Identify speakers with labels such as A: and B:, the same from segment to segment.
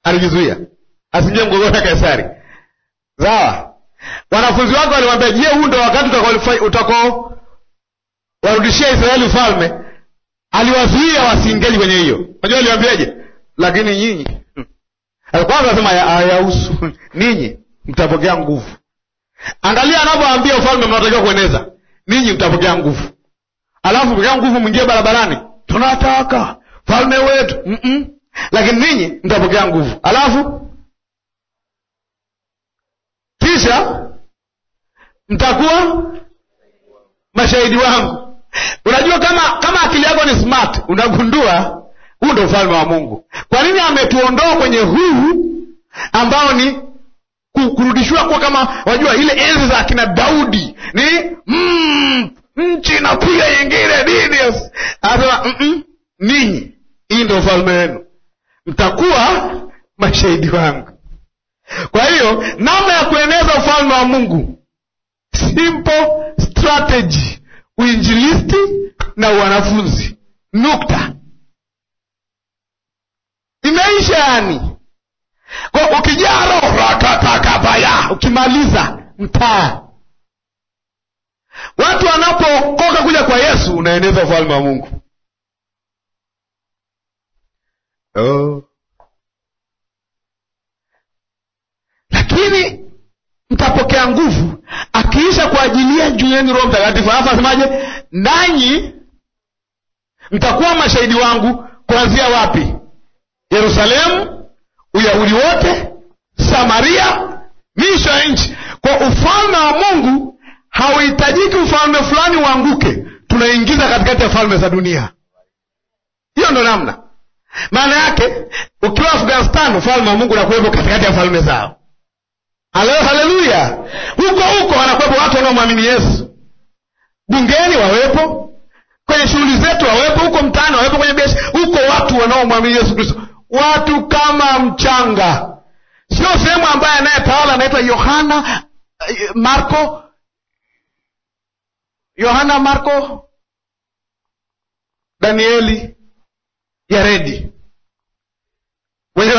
A: alijizuia asingie mgogoro na Kaisari. Sawa, wanafunzi wake walimwambia, je, huu ndo wakati utakao utakao warudishia Israeli ufalme? Aliwazuia wasiingeji kwenye hiyo. Unajua aliwaambiaje? Lakini nyinyi kwanza anasema hayahusu ninyi, mtapokea nguvu. Angalia anapoambia ufalme mnatakiwa kueneza, ninyi mtapokea nguvu, alafu pokea nguvu, mwingie barabarani, tunataka falme wetu mm -mm. Lakini ninyi mtapokea nguvu, alafu kisha mtakuwa mashahidi wangu. Unajua, kama kama akili yako ni smart, unagundua huu ndo ufalme wa Mungu. Kwa nini ametuondoa kwenye huu ambao ni kurudishiwa kuwa kama wajua, ile enzi za akina Daudi ni mm, nchi inapiga nyingine nini? Anasema mm -mm, ninyi, hii ndo ufalme wenu, mtakuwa mashahidi wangu. Kwa hiyo namna ya kueneza ufalme wa Mungu, simple strategy, uinjilisti na wanafunzi, nukta imeisha. Yani kwa ukijaa roho ratatakabaya, ukimaliza mtaa, watu wanapookoka kuja kwa Yesu, unaeneza ufalme wa Mungu. Oh. Lakini mtapokea nguvu akiisha kuajilia juu yenu Roho Mtakatifu. Alafu asemaje? Nanyi mtakuwa mashahidi wangu kuanzia wapi? Yerusalemu, Uyahudi wote, Samaria, misho ya nchi. Kwa ufalme wa Mungu hauhitajiki ufalme fulani uanguke, tunaingiza katikati ya falme za dunia. Hiyo ndo namna. Maana yake ukiwa Afghanistan, ufalme wa Mungu unakuwepo katikati ya falme zao. Haleluya! Huko huko wanakuwepo watu wanaomwamini Yesu, bungeni wawepo, kwenye shughuli zetu wawepo, huko mtaani wawepo, kwenye biashara huko, watu wanaomwamini Yesu Kristo, watu kama mchanga. Sio sehemu ambaye anayetawala anaitwa Yohana Marko, Yohana Marko, Danieli, Yaredi wenye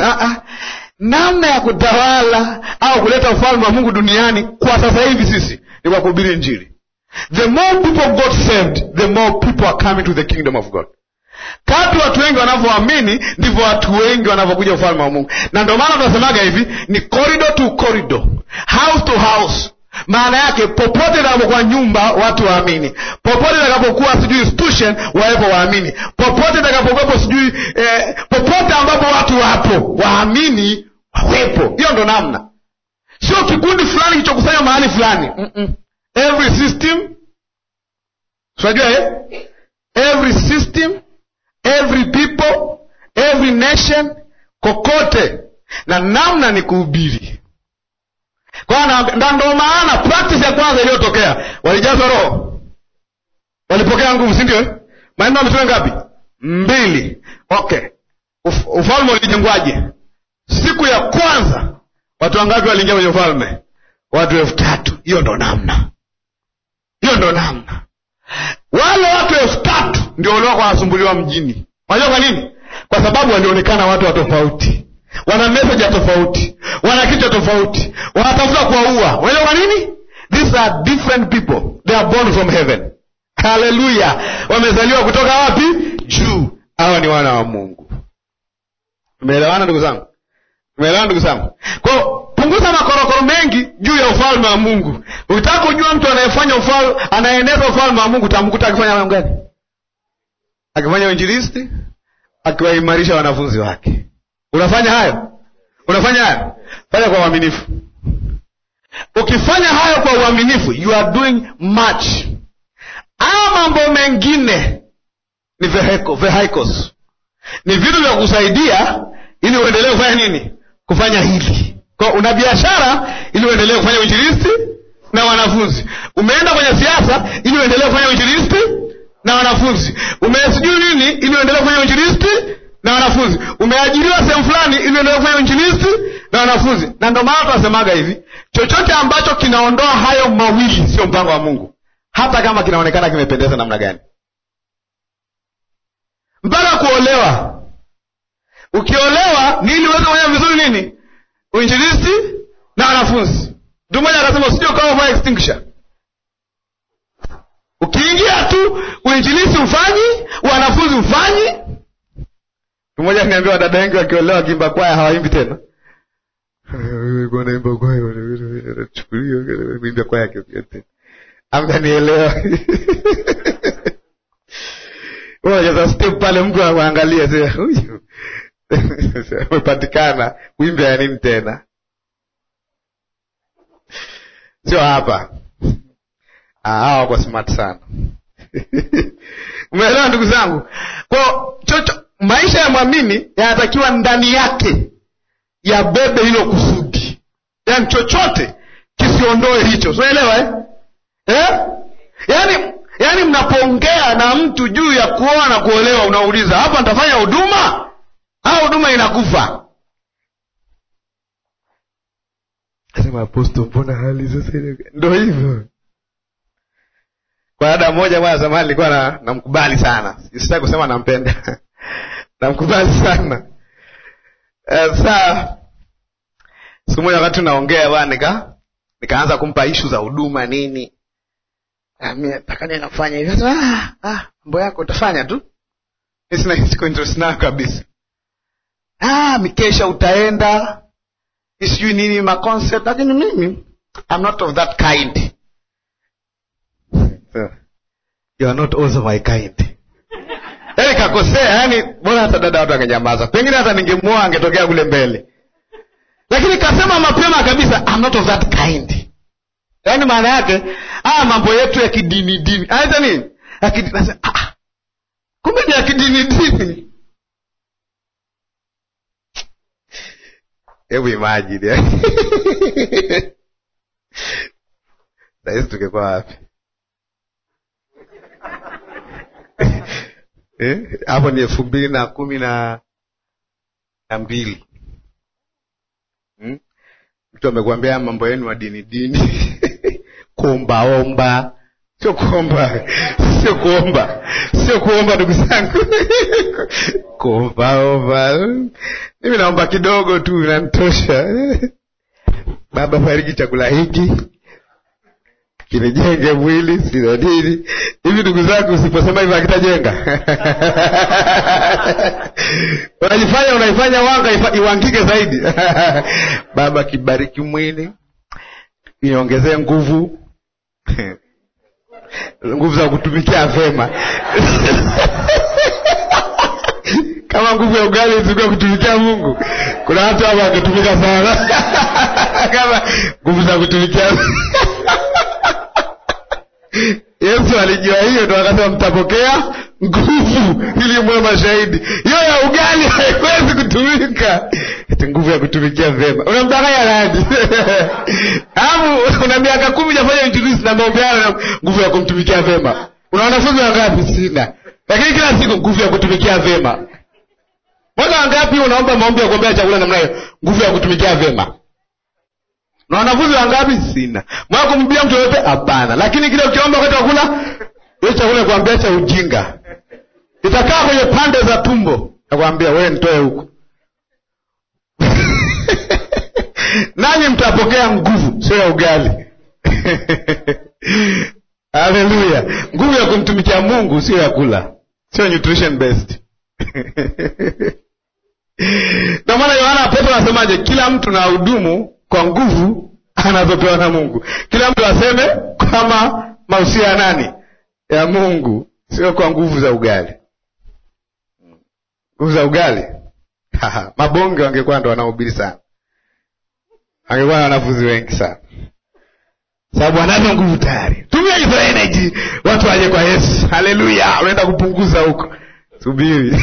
A: namna ya kutawala au kuleta ufalme wa Mungu duniani kwa sasa hivi sisi ni kwa kuhubiri Injili. The more people got saved, the more people are coming to the kingdom of God. Kadri watu wengi wanavyoamini ndivyo watu wengi wanavyokuja ufalme wa Mungu, na ndio maana tunasemaga hivi ni corridor to corridor, house to house. Maana yake popote itakapokuwa nyumba watu waamini, popote itakapokuwa sijui institution wawepo waamini, popote itakapokuwepo sijui eh, popote ambapo watu wapo waamini wawepo. Hiyo ndo namna, sio kikundi fulani kilichokusanya mahali fulani. mm -mm. Every system unajua eh? every system every people every nation, kokote na namna ni kuhubiri na ndo maana practice ya kwanza iliyotokea walijazwa Roho, walipokea nguvu, si ndio? Maneno ya Mitume ngapi? Mbili. Okay, Uf, ufalme ulijengwaje? Siku ya kwanza watu wangapi waliingia kwenye ufalme? Watu elfu tatu. Hiyo ndo namna, hiyo ndo namna. Wale watu elfu tatu ndio waliokuwa wanasumbuliwa mjini. Unajua kwa nini? Kwa sababu walionekana watu wa tofauti wana message ya tofauti, wana kichwa tofauti, wanatafuta kuwaua. Unajua kwa nini? These are different people, they are born from heaven. Haleluya! wamezaliwa kutoka wapi? Juu. Hawa ni wana wa Mungu. Umeelewana ndugu zangu? Umeelewana ndugu zangu? Kwao punguza makorokoro mengi juu ya ufalme wa Mungu. Ukitaka kujua mtu anayefanya ufalme, anaeneza ufalme wa Mungu, utamkuta akifanya mambo gani? Akifanya uinjilisti, akiwaimarisha wanafunzi wake Unafanya hayo, unafanya hayo, fanya kwa uaminifu. Ukifanya hayo kwa uaminifu, you are doing much. Haya mambo mengine ni vehicle, vehicles, ni vitu vya kusaidia ili uendelee kufanya nini? Kufanya hili. Kwa una biashara ili uendelee kufanya uinjilisti na wanafunzi. Umeenda kwenye siasa ili uendelee kufanya uinjilisti na wanafunzi. Umesijui nini ili uendelee kufanya uinjilisti na wanafunzi. Umeajiriwa sehemu fulani ili uendelee kufanya uinjilisti na wanafunzi. Na ndio maana tunasemaga hivi, chochote ambacho kinaondoa hayo mawili sio mpango wa Mungu, hata kama kinaonekana kimependeza namna gani. Mpaka kuolewa, ukiolewa ni ili uweze kufanya uinjilisti na wanafunzi. Mtu mmoja akasema usije ukawa fire extinguisher. Ukiingia tu uinjilisti ufanyi, wanafunzi ufanyi. Mtu mmoja akaniambia wadada wengi wakiolewa wakiimba kwaya hawaimbi tena. Naimba kwaya, nachukulia kwaya tena. Amkanielewa. Unacheza step pale, mtu anakuangalia sasa, huyu umepatikana, wimbe ya nini tena? Sio hapa. Hawa wako smart sana. Umeelewa ndugu zangu? Kwa chocho, maisha ya mwamini yanatakiwa ndani yake yabebe hilo kusudi, yaani chochote kisiondoe hicho. Unaelewa eh? Eh? Yaani yaani mnapoongea na mtu juu ya kuoa na kuolewa, unauliza hapa nitafanya huduma au huduma inakufa? Sema apostol, mbona hali sasa ndo hivyo? Kwa dada mmoja bwana zamani nilikuwa na namkubali sana, sitaki kusema nampenda namkubali sana. Sasa siku moja wakati unaongea bwana, nika nikaanza kumpa ishu za huduma nini takania nafanya hivi sasa. Ah, mambo yako utafanya tu, sina siko interest nayo kabisa. Ah, mikesha utaenda sijui nini ma concept, lakini mimi I'm not of that kind. You are not also my kind. Yaani kakosea, yani bora hata dada watu angenyamaza, pengine hata ningemuoa angetokea kule mbele, lakini kasema mapema kabisa I'm not of that kind. Yaani maana yake ah, mambo yetu ya kidini dini aita nini ah, ah, kumbe ni ya kidini dini. Hebu imagine sahizi tungekuwa wapi hapo? Eh, ni elfu mbili na kumi na na mbili hmm? Mtu amekuambia mambo yenu wa dini dini kuombaomba sio kuomba, sio kuomba, sio kuomba, ndugu zangu kuombaomba. Mimi naomba kidogo tu, inanitosha. Baba, fariki chakula hiki kinijenge mwili, sina dini hivi. Ndugu zangu, usiposema hivyo akitajenga unajifanya unaifanya wanga iwangike zaidi. Baba, kibariki mwili, niongezee nguvu nguvu za kutumikia vema kama nguvu ya ugali zilikuwa kutumikia Mungu, kuna watu hapa wangetumika sana kama nguvu za kutumikia Yesu alijua hiyo, ndo akasema mtapokea nguvu ili mwe mashahidi. Hiyo ya ugali haiwezi kutumika, eti nguvu ya kutumikia vema. Unamdanganya nani? Alafu una miaka kumi jafanya injilisi na maombeano na nguvu ya kumtumikia vema. Una wanafunzi wangapi? Sina, lakini kila siku nguvu ya kutumikia vema. Mwaka wangapi unaomba maombi ya kuombea chakula namna hiyo, nguvu ya kutumikia vema? na wanafunzi wangapi? Sina. Mwaka kumwambia mtu yoyote? Hapana. Lakini kile ukiomba wakati wa kula, hiyo chakula kuambia cha ujinga, itakaa kwenye pande za tumbo, nakwambia wewe, nitoe huku nanyi mtapokea nguvu, sio ya ugali Haleluya! nguvu ya kumtumikia Mungu, sio ya kula, sio nutrition based ndio maana Yohana Petro anasemaje? Kila mtu na hudumu kwa nguvu anazopewa na Mungu. Kila mtu aseme kama mausia ya nani? Ya Mungu, sio kwa nguvu za ugali. Nguvu za ugali mabonge wangekuwa ndo wanaohubiri sana, wangekuwa na wanafunzi wengi sana, sababu anazo nguvu tayari. Tumia hizo energy, watu waje kwa Yesu. Haleluya! unaenda kupunguza huko, subiri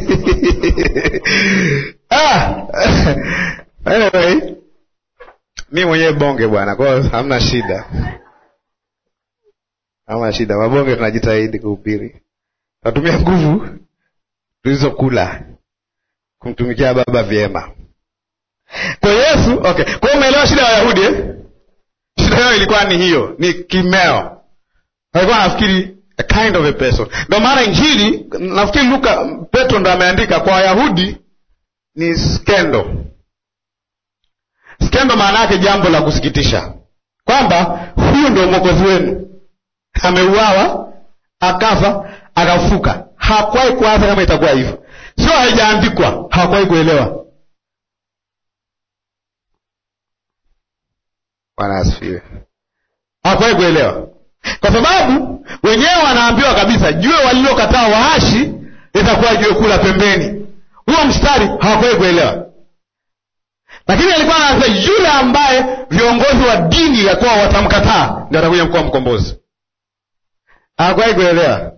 A: ah. anyway mi mwenyewe bonge bwana, kwa hiyo hamna shida, hamna shida. Mabonge tunajitahidi kuhubiri, tunatumia nguvu tulizokula kumtumikia Baba vyema. Kwa Yesu, okay. Kwa hiyo umeelewa shida ya Wayahudi eh? Shida yao ilikuwa ni hiyo, ni kimeo. Walikuwa nafikiri a kind of a person. Ndio maana Injili nafikiri Luka, Petro ndo ameandika kwa Wayahudi ni skendo kitendo maana yake jambo la kusikitisha, kwamba huyu ndio mwokozi wenu, ameuawa akafa akafuka. Hakuwahi kuwaza kama itakuwa hivyo, sio haijaandikwa, hawakuwahi kuelewa. Bwana asifiwe. Hawakuwahi kuelewa, kwa sababu wenyewe wanaambiwa kabisa, jue walilokataa waashi litakuwa jiwe kula pembeni. Huo mstari hawakuwahi kuelewa lakini alikuwa anasema yule ambaye viongozi wa dini ya kuwa watamkataa ndio atakuja mkuwa mkombozi. Hawakuwahi kuelewa.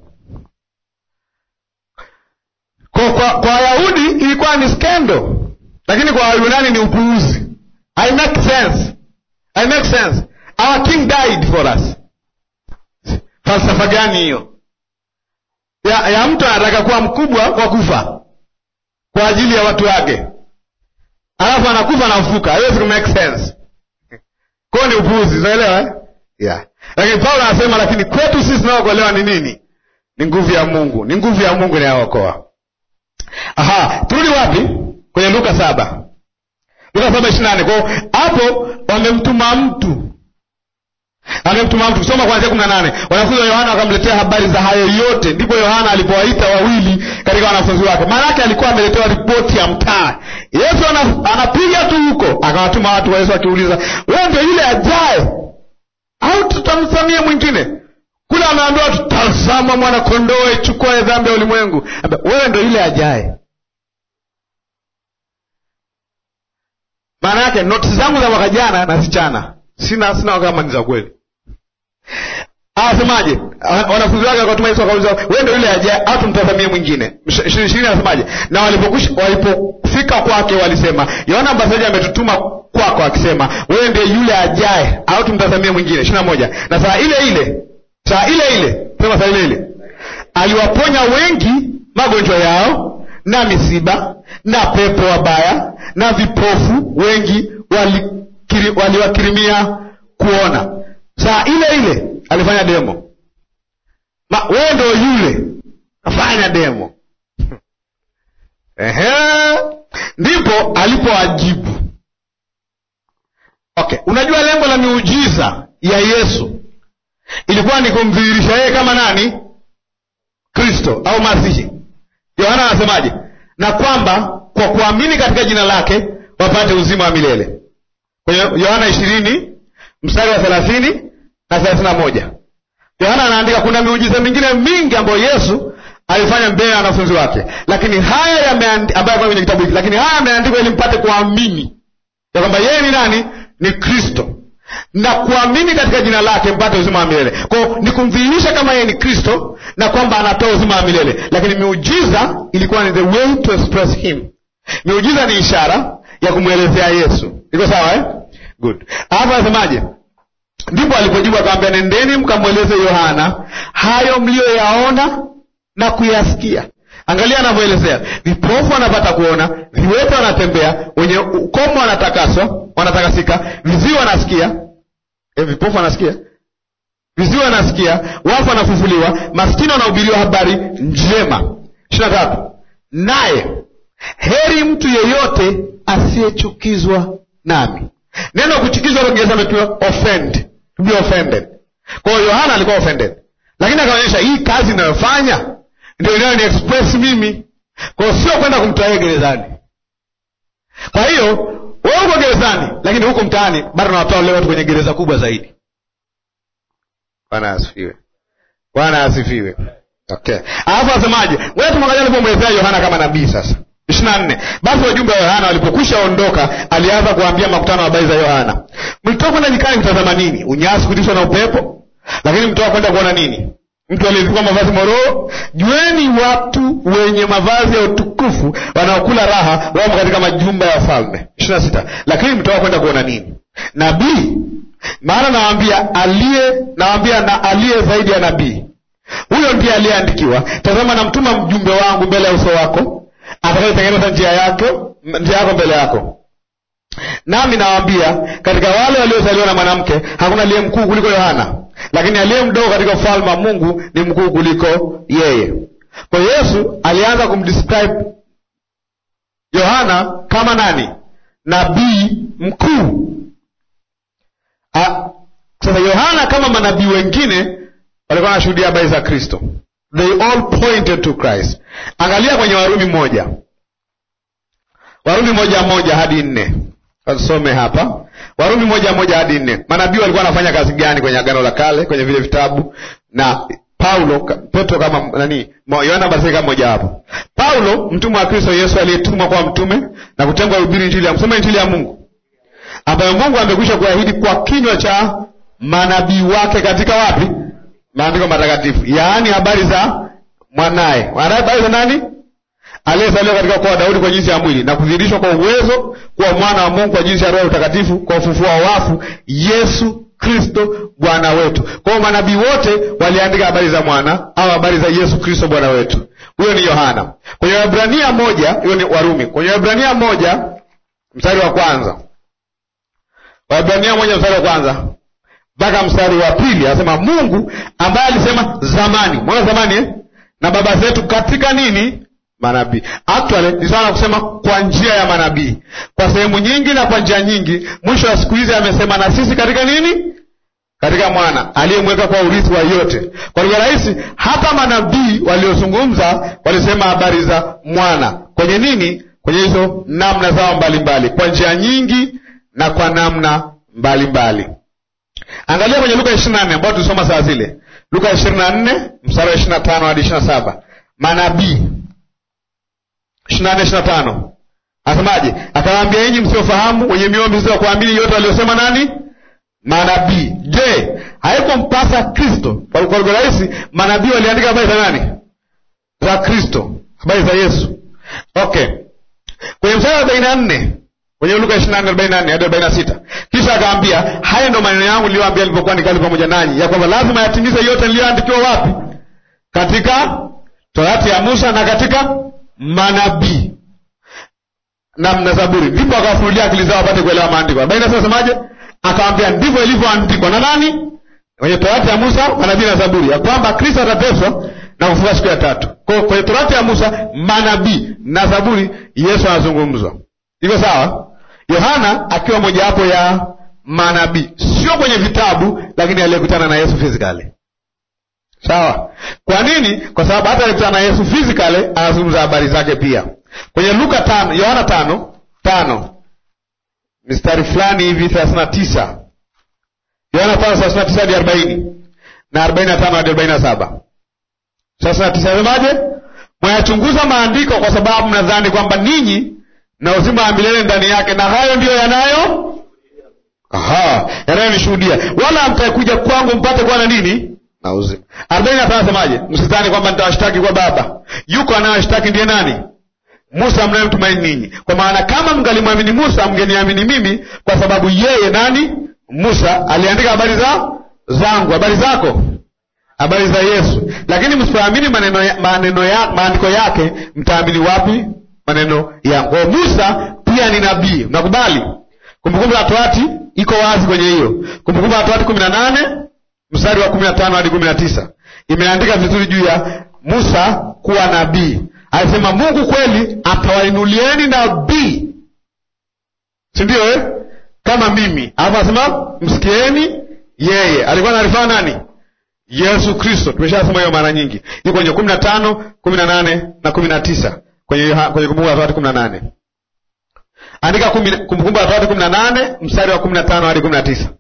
A: Kwa kwa kwa Wayahudi ilikuwa ni skendo, lakini kwa Wayunani ni upuuzi. I make sense. I make sense. Our king died for us. Falsafa gani hiyo ya, ya mtu anataka kuwa mkubwa kwa kufa kwa ajili ya watu wake alafu anakufa anafuka, haiwezi ku make sense. Kwao ni upuuzi, unaelewa eh? yeah. Lakini Paulo anasema, lakini kwetu sisi tunaokolewa ni nini? Ni nguvu ya Mungu, ni nguvu ya Mungu inayookoa. Aha, turudi wapi? Kwenye Luka saba, Luka saba ishirini na nane. Kwao hapo wamemtuma mtu amemtuma mtu kusoma kuanzia kumi na nane. Wanafunzi wa Yohana wakamletea habari za hayo yote, ndipo Yohana alipowaita wawili katika wanafunzi wake. Maana yake alikuwa ameletewa ripoti ya mtaa. Yesu anapiga tu huko, akawatuma watu wa Yesu akiuliza, wewe ndio yule ajaye au tutamsamie mwingine? Kule ameambiwa tutazama mwana kondoo ichukue dhambi ya ulimwengu. Wewe ndio yule ajaye. Maana yake notisi zangu za mwaka jana nazichana sina sina kama ni za kweli. Anasemaje? Wanafunzi wake wakatuma Yesu wakauliza, wewe ndio yule ajaye au tumtazamie mwingine? ishirini ishirini anasemaje? Na walipofika kwake walisema, Yohana Mbatizaji ametutuma kwako akisema, wewe ndiye yule ajaye au tumtazamie mwingine? ishirini na moja. Na saa ile ile saa ile ile sema saa ile ile aliwaponya wengi magonjwa yao na misiba na pepo wabaya na vipofu wengi wali waliwakirimia kuona. Saa ile ile alifanya demo. Wewe ndo yule afanya demo ehe, ndipo alipowajibu. Okay, unajua lengo la miujiza ya Yesu ilikuwa ni kumdhihirisha yeye kama nani? Kristo au Masihi. Yohana anasemaje? Na kwamba kwa kuamini katika jina lake wapate uzima wa milele kwenye Yohana ishirini mstari wa thelathini na thelathini na moja Yohana anaandika kuna miujiza mingine mingi ambayo Yesu alifanya mbele ya wanafunzi wake, lakini haya ambayo kwenye kitabu hiki, lakini haya yameandikwa ili mpate kuamini ya kwamba yeye ni nani? Ni Kristo, na kuamini katika jina lake mpate uzima wa milele. Kwao ni kumdhihirisha kama yeye ni Kristo na kwamba anatoa uzima wa milele, lakini miujiza ilikuwa ni the way to express him. Miujiza ni ishara ya kumwelezea Yesu. Iko sawa eh? Good. Hapa anasemaje? Ndipo alipojibu akamwambia, nendeni mkamweleze Yohana hayo mliyoyaona na kuyasikia. Angalia anavyoelezea: vipofu wanapata kuona, viwete wanatembea, wenye ukomo wanatakaswa, wanatakasika, viziwi wanasikia. E, vipofu wanasikia, viziwi wanasikia, wafu wanafufuliwa, maskini wanahubiriwa habari njema. ishirini na tatu naye heri mtu yeyote asiyechukizwa nami. Neno kuchukizwa Kiingereza ametumia offend, to be offended. Kwa hiyo Yohana alikuwa offended, lakini akaonyesha hii kazi inayofanya ndio inayo ni express mimi. Kwa hiyo sio kwenda kumtoa yeye gerezani. Kwa hiyo wewe uko gerezani, lakini huko mtaani bado nawatoa wale watu kwenye gereza kubwa zaidi. Bwana asifiwe, Bwana asifiwe. Okay, alafu asemaje? Wewe tumwangalia alipomwelezea Yohana kama nabii sasa ishirini na nne basi wajumbe wa Yohana walipokwisha ondoka, alianza kuambia makutano habari za Yohana. Mlitoka kwenda nyikani kutazama nini? Unyasi kutishwa na upepo? Lakini mtoka kwenda kuona nini? Mtu aliyevikwa mavazi mororo? Jueni watu wenye mavazi ya utukufu wanaokula raha wamo katika majumba ya wafalme. ishirini na sita lakini mtoka kwenda kuona nini? Nabii? Maana nawaambia aliye nawaambia na aliye zaidi ya nabii, huyo ndiye aliyeandikiwa, tazama, namtuma mjumbe wangu mbele ya uso wako atakayetengeneza njia yako njia yako mbele yako. Nami nawaambia katika wale waliozaliwa na mwanamke hakuna aliye mkuu kuliko Yohana, lakini aliye mdogo katika ufalme wa Mungu ni mkuu kuliko yeye. Kwa Yesu alianza kumdescribe Yohana kama nani? nabii mkuu. Ah, Sasa Yohana kama manabii wengine walikuwa wanashuhudia habari za Kristo, they all pointed to Christ. Angalia kwenye Warumi moja, Warumi moja moja hadi nne. Tusome hapa Warumi moja moja hadi nne. Manabii walikuwa wanafanya kazi gani kwenye Agano la Kale, kwenye vile vitabu na Paulo Petro kama nani, Yohana Mbatizaji kama mmoja wapo. Paulo mtumwa wa Kristo Yesu aliyetumwa kwa mtume na kutengwa kuhubiri injili ya msoma injili ya Mungu ambayo Mungu amekwisha kuahidi kwa kinywa cha manabii wake katika wapi? Maandiko matakatifu, yaani habari za mwanaye. Habari za nani? Aliyezaliwa katika ukoo wa Daudi kwa jinsi ya mwili na kudhihirishwa kwa uwezo kuwa mwana wa Mungu kwa jinsi ya Roho Mtakatifu kwa ufufuo wa wafu, Yesu Kristo Bwana wetu. Kwa hiyo manabii wote waliandika habari za mwana au habari za Yesu Kristo Bwana wetu. Huyo ni Yohana. Kwenye Waebrania moja, hiyo ni Warumi. Kwenye Waebrania moja mstari wa kwanza, Waebrania moja mstari wa kwanza mpaka mstari wa pili anasema Mungu ambaye alisema zamani, mwana zamani eh? na baba zetu katika nini manabii. Actually ni sawa na kusema kwa njia ya manabii, kwa sehemu nyingi na kwa njia nyingi. Mwisho wa siku hizi amesema na sisi katika nini? Katika mwana aliyemweka kwa urithi wa yote. Kwa lugha rahisi, hata manabii waliozungumza walisema habari za mwana kwenye nini? Kwenye hizo namna zao mbalimbali, kwa njia nyingi na kwa namna mbalimbali. Angalia kwenye Luka ishirini na nne ambayo tulisoma saa zile, Luka ishirini na nne mstari wa ishirini na tano hadi ishirini na saba manabii ishirini na nne ishirini na tano Asemaje? Akawaambia, enyi msiofahamu, wenye mioyo mizito kuamini yote waliosema nani? Manabii. Je, haikumpasa Kristo? Kwa lugha rahisi, manabii waliandika habari za nani? Za Kristo, habari za Yesu. Okay, kwenye mstari wa arobaini na nne kwenye Luka ishirini na nne arobaini na nne hadi arobaini na sita kisha akaambia, haya ndo maneno yangu niliyoambia nilipokuwa nikali pamoja nanyi, ya kwamba lazima yatimize yote niliyoandikiwa wapi? Katika Torati ya Musa na katika manabii na na Zaburi. Ndipo akawafunulia akili zao wapate kuelewa maandiko. arobaini na sita semaje? Akawambia, ndivyo ilivyoandikwa na nani? Kwenye Torati ya Musa, manabii na Zaburi, ya kwamba Kristo atateswa na kufufuka siku ya tatu. Kwa kwenye Torati ya Musa, manabii na Zaburi, Yesu anazungumzwa. Iko sawa? Yohana akiwa mojawapo ya manabii, sio kwenye vitabu, lakini aliyekutana na Yesu physically. Sawa. Kwa nini? Kwa sababu hata alikutana na Yesu physically, anazungumza habari zake pia kwenye Luka tano, Yohana tano tano mistari fulani hivi thelathini na tisa Yohana tano thelathini na tisa hadi arobaini na arobaini na tano hadi arobaini na saba thelathini na tisa Nasemaje? Mwayachunguza maandiko kwa sababu mnadhani kwamba ninyi na uzima wa milele ndani yake, na hayo ndiyo yanayo aha, yanayonishuhudia, wala hamtakuja kwangu mpate kuwa na nini na uzima. arobaini na tano Nasemaje? Msidhani kwamba nitawashtaki kwa Baba, yuko anayewashtaki ndiye nani? Musa mnayemtumaini ninyi. Kwa maana kama mngalimwamini Musa, mngeniamini mimi, kwa sababu yeye nani? Musa aliandika habari za zangu, habari zako, habari za Yesu. Lakini msipoamini maneno ya, maneno ya, maandiko yake, mtaamini wapi maneno yangu? Kwa Musa pia ni nabii, mnakubali? Kumbukumbu la Torati iko wazi kwenye hiyo Kumbukumbu la Torati kumi na nane mstari wa kumi na tano hadi kumi na tisa imeandika vizuri juu ya Musa kuwa nabii. Alisema Mungu kweli atawainulieni nabii, si ndio eh? kama mimi. Alafu anasema msikieni yeye. Alikuwa anarifaa nani? Yesu Kristo. Tumeshasoma hiyo mara nyingi, iko kwenye kumi na tano kumi na nane na kumi na tisa kwenye kwenye Kumbukumbu la Torati kumi na nane Andika Kumbukumbu la Torati kumi na nane mstari wa kumi na tano hadi kumi na tisa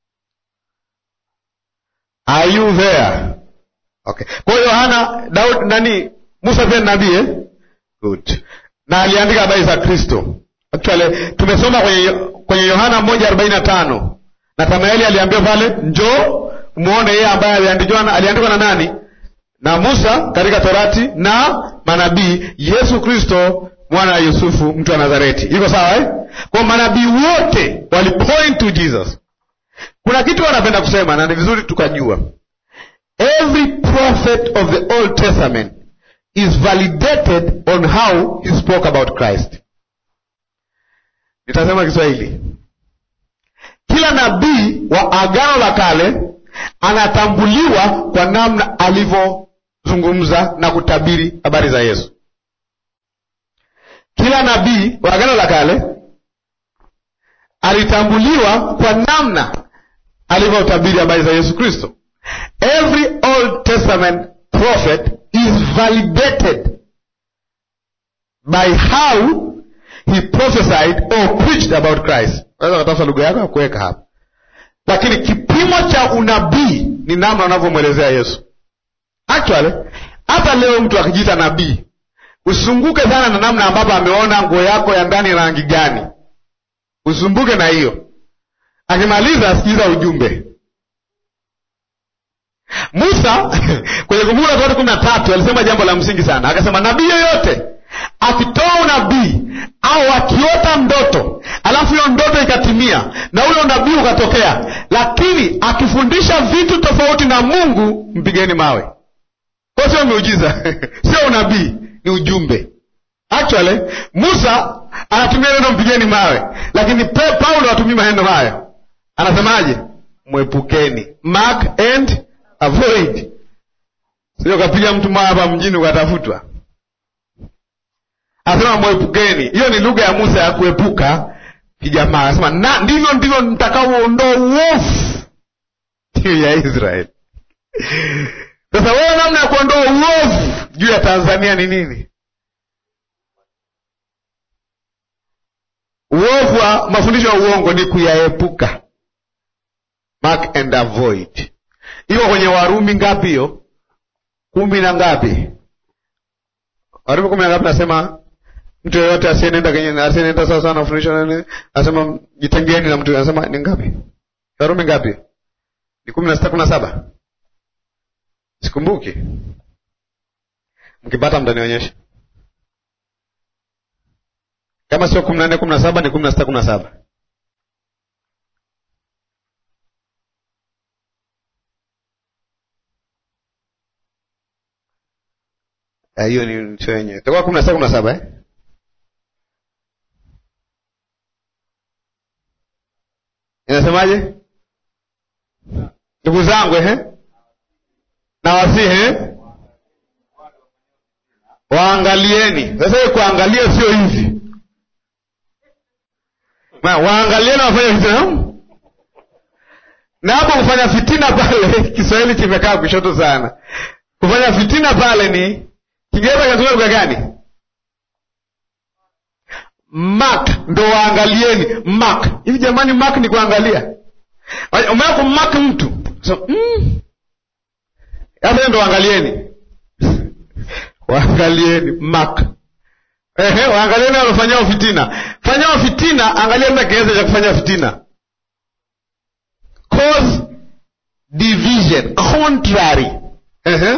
A: Are you there? Okay. Kwa hiyo Yohana Daudi nani Musa pia ni nabii eh? Good. Na aliandika habari za Kristo. Actually tumesoma kwenye kwenye Yohana moja arobaini na tano Nathanaeli aliambiwa pale, njoo muone yeye ambaye aliandikwa aliandikwa na nani? Na Musa katika Torati na manabii, Yesu Kristo mwana wa Yusufu mtu wa Nazareti. Iko sawa eh? Kwa manabii wote walipoint to Jesus. Kuna kitu wanapenda kusema na ni vizuri tukajua. Every prophet of the Old Testament is validated on how he spoke about Christ. Nitasema Kiswahili. Kila nabii wa Agano la Kale anatambuliwa kwa namna alivyozungumza na kutabiri habari za Yesu. Kila nabii wa Agano la Kale alitambuliwa kwa namna alivyotabiri habari za Yesu Kristo. Every Old Testament prophet is validated by how he prophesied or preached about Christ. Unaweza kutafuta lugha yako ya kuweka hapa, lakini kipimo cha unabii ni namna unavyomwelezea Yesu. Actually, hata leo mtu akijiita nabii usumbuke sana na namna ambapo ameona nguo yako ya ndani rangi gani. Usumbuke na hiyo. Akimaliza asikiza ujumbe. Musa kwenye Kumbukumbu la Torati kumi na tatu alisema jambo la msingi sana, akasema nabii yoyote akitoa unabii au akiota ndoto alafu hiyo ndoto ikatimia na ule unabii ukatokea, lakini akifundisha vitu tofauti na Mungu, mpigeni mawe. Kwa sio miujiza sio unabii, ni ujumbe. Actually Musa anatumia neno mpigeni mawe, lakini Pe- Paulo hatumii maneno hayo. Anasemaje? Mwepukeni, mark and avoid. Sio kapiga mtu mawe hapa mjini ukatafutwa. Anasema mwepukeni. Hiyo ni lugha ya Musa ya kuepuka kijamaa. Anasema na ndivyo ndivyo mtakaoondoa uovu juu ya Israeli. Sasa wewe, namna ya kuondoa uovu juu ya Tanzania ni nini? Uovu wa mafundisho ya uongo ni kuyaepuka, mark and avoid. Iko kwenye Warumi ngapi hiyo? kumi na ngapi? Warumi kumi na ngapi? Nasema mtu yeyote asiyenenda kwenye asiyenenda sawa sawa na mafundisho nani, anasema jitengeeni na mtu. Anasema ni ngapi? Warumi ngapi? Ni kumi na sita kumi na saba Sikumbuki. Mkipata mtanionyesha. Kama sio kumi na nne kumi na saba ni kumi na sita kumi na saba hiyo ni sio yenyewe, itakuwa kumi na sita kumi na saba eh? Inasemaje ndugu zangu eh? na wasihi waangalieni. Sasa hiyo kuangalia sio hivi, Ma, waangalieni wafanya fitina na hapo kufanya fitina pale Kiswahili kimekaa kushoto sana. Kufanya fitina pale ni Kiingereza kinatumia lugha gani? Mark, ndo waangalieni. Mark hivi jamani, mark ni kuangalia. Umeona kummark mtu so, mm. Sasa ndo waangalieni, waangalieni mark. Ehe, waangalieni walofanyao fitina. Fanyao fitina, angalia mna kigezo cha kufanya fitina, cause division, contrary. Ehe,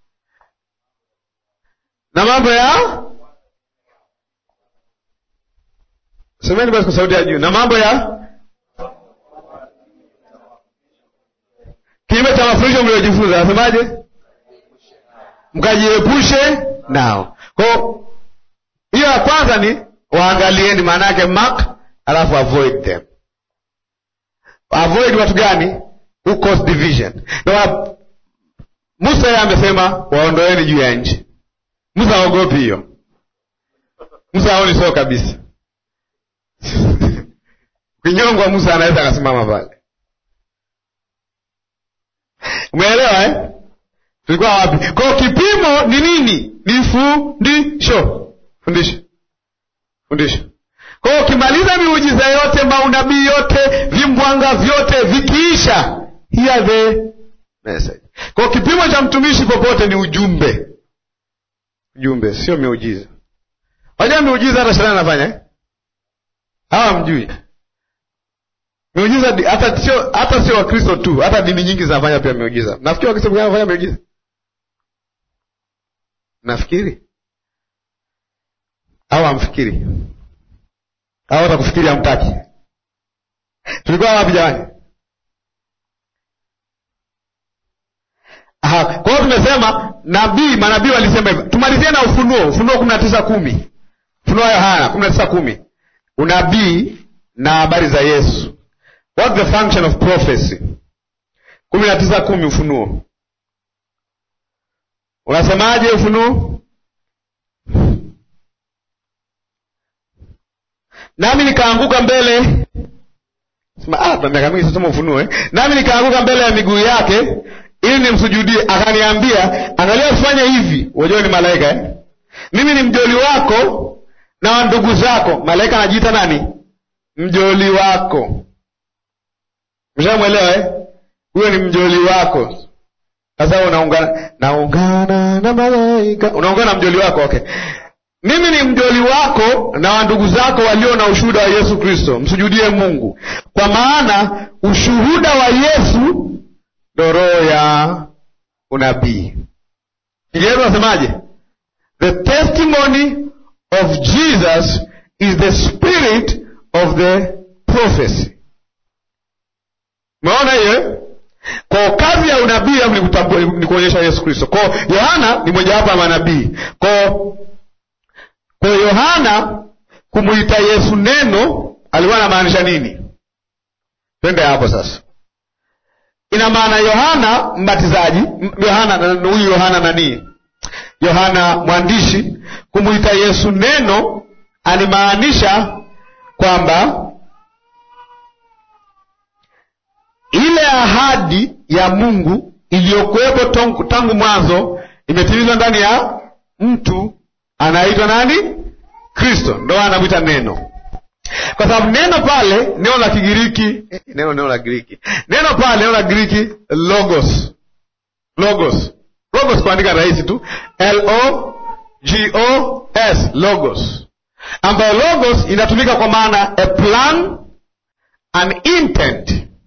A: na mambo ya semeni basi kwa sauti ya juu, na mambo ya kinyume cha mafundisho mliojifunza. Anasemaje? Mkajiepushe nao. Kwa hiyo ya kwanza ni waangalieni, maana yake mark, alafu avoid them. Avoid watu gani? Who cause division. Na Musa yeye amesema waondoeni juu ya nchi. Musa haogopi hiyo. Musa haoni sio kabisa. Kinyongwa Musa anaweza akasimama pale. Umeelewa eh? Tulikuwa wapi? Kwa kipimo ni nini? Ni fundisho. Fundisho. Fundisho. Kwa ukimaliza miujiza yote, maunabii yote, vimbwanga vyote vikiisha, hear the message. Kwa kipimo cha mtumishi popote ni ujumbe. Ujumbe sio miujiza. Wajua miujiza hata shetani anafanya eh? Hawa mjui. Miujiza hata sio hata sio Wakristo tu, hata dini nyingi zinafanya pia miujiza. Nafikiri Wakristo pia wanafanya miujiza. Nafikiri au amfikiri au hata kufikiri hamtaki. Tulikuwa wapi jamani? Aha, kwa hiyo tumesema nabii, manabii walisema hivyo. Tumalizie na Ufunuo, Ufunuo kumi na tisa kumi Ufunuo Yohana kumi na tisa kumi unabii na habari za Yesu. What the function of prophecy? kumi na tisa kumi Ufunuo unasemaje? Ufunuo nami nikaanguka mbele sema ah, tuna miaka mingi sisoma Ufunuo eh? nami nikaanguka mbele ya miguu yake ili nimsujudie. Akaniambia, angalia, usifanye hivi. Unajua ni malaika eh? mimi ni mjoli wako na wa ndugu zako. Malaika anajiita nani? Mjoli wako. Mshamwelewa eh? Huyo ni mjoli wako. Sasa unaungana naungana na malaika, unaungana na mjoli wako. Okay, mimi ni mjoli wako na wa ndugu zako walio na ushuhuda wa Yesu Kristo, msujudie Mungu, kwa maana ushuhuda wa Yesu ndo roho ya unabii. Kiingereza nasemaje? The testimony of Jesus is the spirit of the prophecy. Umeona hiyo? Kwa kazi ya unabii au ni kuonyesha Yesu Kristo. Kwa Yohana ni mojawapo ya manabii. Kwa kwa Yohana kumuita Yesu neno alikuwa anamaanisha nini? Twende hapo sasa. Ina maana Yohana mbatizaji, Yohana huyu Yohana nani? Yohana mwandishi kumuita Yesu neno alimaanisha kwamba ile ahadi ya Mungu iliyokuwepo tangu mwanzo imetimizwa ndani ya mtu anaitwa nani? Kristo. Ndo anamwita neno, kwa sababu neno pale, neno la Kigiriki, neno neno la Giriki, neno pale, neno la Giriki logos, logos, logos kuandika rahisi tu, L O G O S, logos, ambayo logos inatumika kwa maana a plan, an intent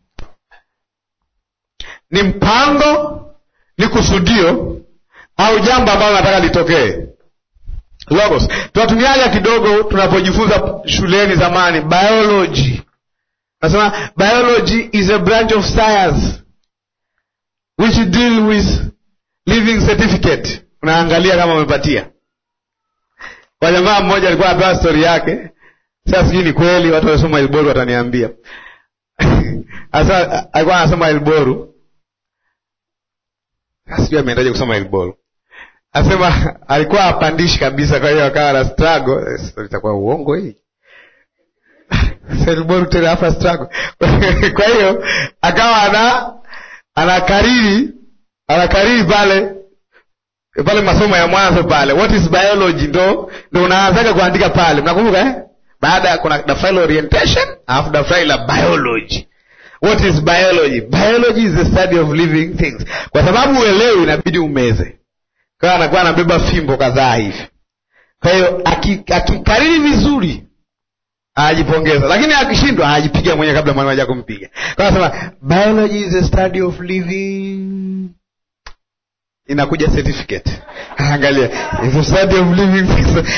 A: ni mpango, ni kusudio au jambo ambalo nataka litokee. Logos tunatumiaga kidogo tunapojifunza shuleni zamani, biology. Nasema biology is a branch of science which deal with living certificate. Unaangalia kama umepatia. Kwa jamaa mmoja alikuwa anapewa stori yake, sasa sijui ni kweli, watu waliosoma Ilboru wataniambia. Sasa alikuwa anasoma Ilboru sijui ameendaje kusoma Ilboru. Asema alikuwa apandishi kabisa, kwa hiyo akawa na struggle. Itakuwa uongo hii Ilboru tena hapa struggle. Kwa hiyo akawa ana anakariri anakariri pale pale masomo ya mwanzo pale, what is biology, ndo ndo unaanzaga kuandika pale, mnakumbuka eh? Baada ya kuna daftari la orientation alafu daftari la biology What is biology? Biology is the study of living things. Kwa sababu uelewi, inabidi umeze. Kwa hiyo anakuwa anabeba fimbo kadhaa hivi. Kwa hiyo akikariri aki vizuri anajipongeza, lakini akishindwa anajipiga mwenyewe kabla mwalimu haja kumpiga. Kwa hiyo anasema biology is the study of living, inakuja certificate. Angalia, is the study of living things.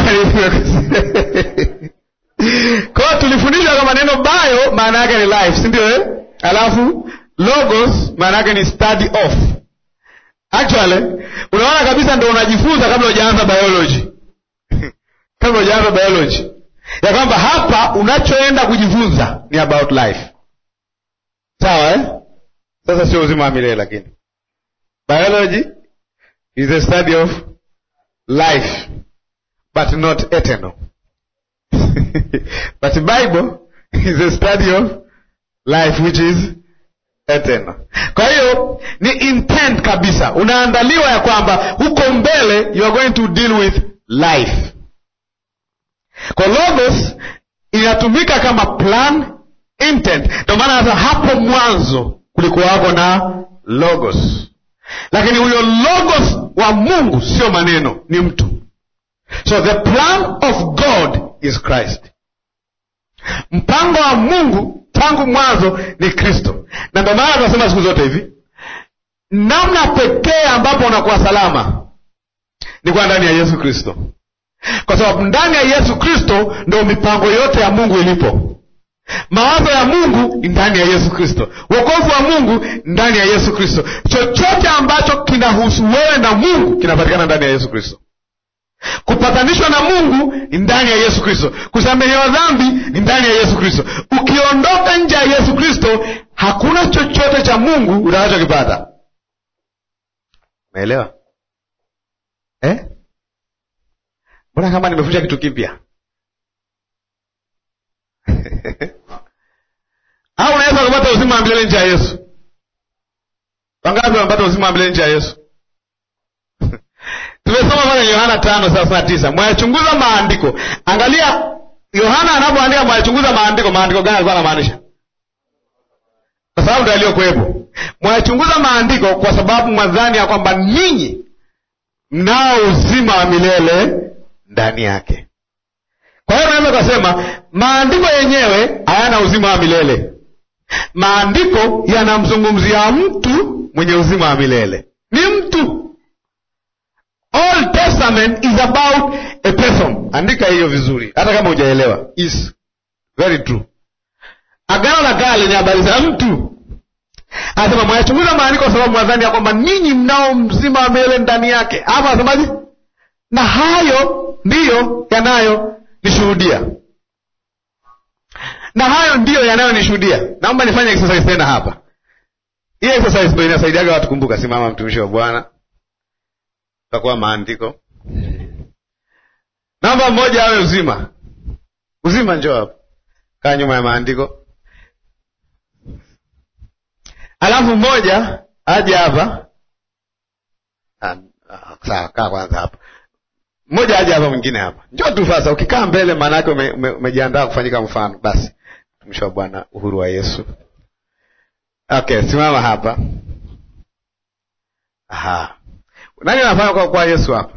A: Kwa hiyo tulifundishwa kama neno bio maana yake ni life, si ndio eh? Alafu logos maana yake ni study of. Actually, unaona kabisa ndio unajifunza kabla hujaanza biology. kabla hujaanza biology. Ya kwamba hapa unachoenda kujifunza ni about life. Sawa eh? Sasa sio uzima wa milele lakini. Biology is the study of life but not eternal. But the Bible is a study of life which is eternal. Kwa hiyo ni intent kabisa, unaandaliwa ya kwamba huko mbele you are going to deal with life. Kwa logos inatumika kama plan intent, ndio maana hata hapo mwanzo kulikuwa wako na logos, lakini huyo logos wa Mungu sio maneno, ni mtu. So the plan of God is Christ. Mpango wa Mungu tangu mwanzo ni Kristo, na ndio maana tunasema siku zote hivi, namna pekee ambapo unakuwa salama ni kwa ndani ya Yesu Kristo, kwa sababu ndani ya Yesu Kristo ndio mipango yote ya Mungu ilipo. Mawazo ya Mungu ni ndani ya Yesu Kristo, wokovu wa Mungu ndani ya Yesu Kristo. Chochote ambacho kinahusu wewe na Mungu kinapatikana ndani ya Yesu Kristo. Kupatanishwa na Mungu ni ndani ya Yesu Kristo. Kusamehewa dhambi ni ndani ya Yesu Kristo. Ukiondoka nje ya Yesu Kristo, hakuna chochote cha Mungu utakachokipata. Umeelewa eh? Mbona kama nimefundisha kitu kipya? wa milele nje ya Yesu? Wangapi wamepata uzima wa milele nje ya Yesu? Tumesoma pale Yohana tano thelathini na tisa mwayachunguza maandiko. Angalia Yohana anapoandika mwayachunguza maandiko, maandiko gani alikuwa anamaanisha? Kwa sababu ndio aliyokuwepo. Mwayachunguza maandiko kwa sababu mwadhani ya kwamba ninyi mnao uzima wa milele ndani yake. Kwa hiyo unaweza ukasema maandiko yenyewe hayana uzima wa milele. Maandiko yanamzungumzia mtu mwenye uzima wa milele, ni mtu. Old Testament is about a person. Andika hiyo vizuri, hata kama hujaelewa. Is very true. Agano la Kale ni habari za mtu. Anasema mwayachunguza maandiko kwa sababu mwadhani ya kwamba ninyi mnao mzima wa milele ndani yake. Hapa anasemaje? Na hayo ndiyo yanayo nishuhudia na hayo ndiyo yanayonishuhudia. Naomba nifanye exercise tena hapa. Hii exercise ndio inasaidiaga watu. Kumbuka, simama mtumishi wa Bwana, takuwa maandiko. Namba mmoja awe uzima. Uzima njoo hapa, kaa nyuma ya maandiko. Alafu mmoja aje hapa. Sawa, kaa kwanza hapa mmoja aje hapa, mwingine hapa. Njoo tu sasa. Ukikaa mbele, maana yake umejiandaa ume, ume kufanyika mfano. Basi mtumishi wa Bwana, uhuru wa Yesu. Okay, simama hapa. Aha, nani anafanya kwa, kwa Yesu hapa?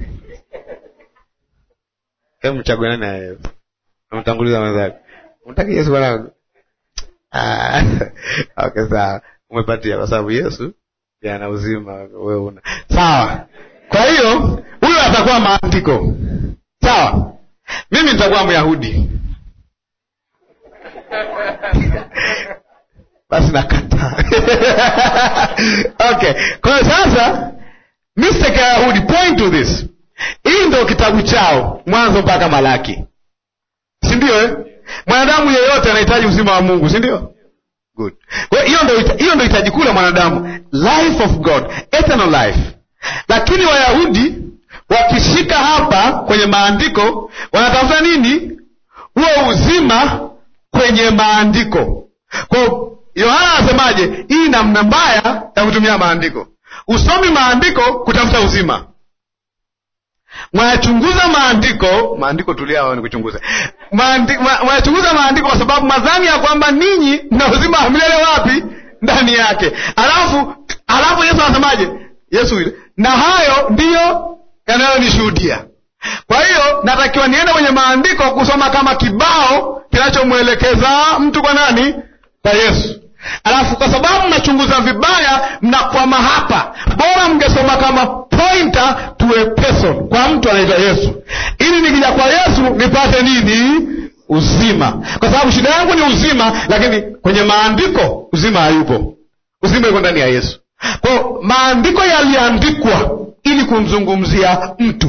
A: Hebu mchague nani ya Yesu, namtanguliza mwenzake. Mtaki Yesu bwana. Ah, okay, sawa, umepatia kwa sababu Yesu ana uzima, wewe una sawa. Kwa hiyo huyo atakuwa maandiko sawa, mimi nitakuwa Myahudi basi nakataa. Okay, kwa hiyo sasa mistake ya Yahudi, point to this. Hii ndio kitabu chao Mwanzo mpaka Malaki, si ndio eh? Mwanadamu yeyote anahitaji uzima wa Mungu, si ndio? Good. Kwa hiyo ndio hiyo ndio hitaji kuu la mwanadamu, life of God, eternal life lakini Wayahudi wakishika hapa kwenye maandiko wanatafuta nini? Huo uzima kwenye maandiko. Kwa Yohana anasemaje? Hii namna mbaya ya kutumia maandiko. Usomi maandiko kutafuta uzima, mwayachunguza maandiko. Maandiko tulia, ni kuchunguza mwayachunguza maandiko kwa sababu madhani ya kwamba ninyi mna uzima wa milele wapi? Ndani yake. Alafu alafu Yesu anasemaje? Yesu ile na hayo ndiyo yanayonishuhudia. Kwa hiyo natakiwa niende kwenye maandiko kusoma kama kibao kinachomwelekeza mtu kwa nani? Kwa Yesu. Alafu kwa sababu mnachunguza vibaya, mnakwama hapa. Bora mngesoma kama pointer to a person, kwa mtu anaitwa Yesu, ili nikija kwa Yesu nipate nini? Uzima, kwa sababu shida yangu ni uzima, lakini kwenye maandiko uzima hayupo. Uzima yuko ndani ya Yesu. Kwa maandiko yaliandikwa ili kumzungumzia mtu.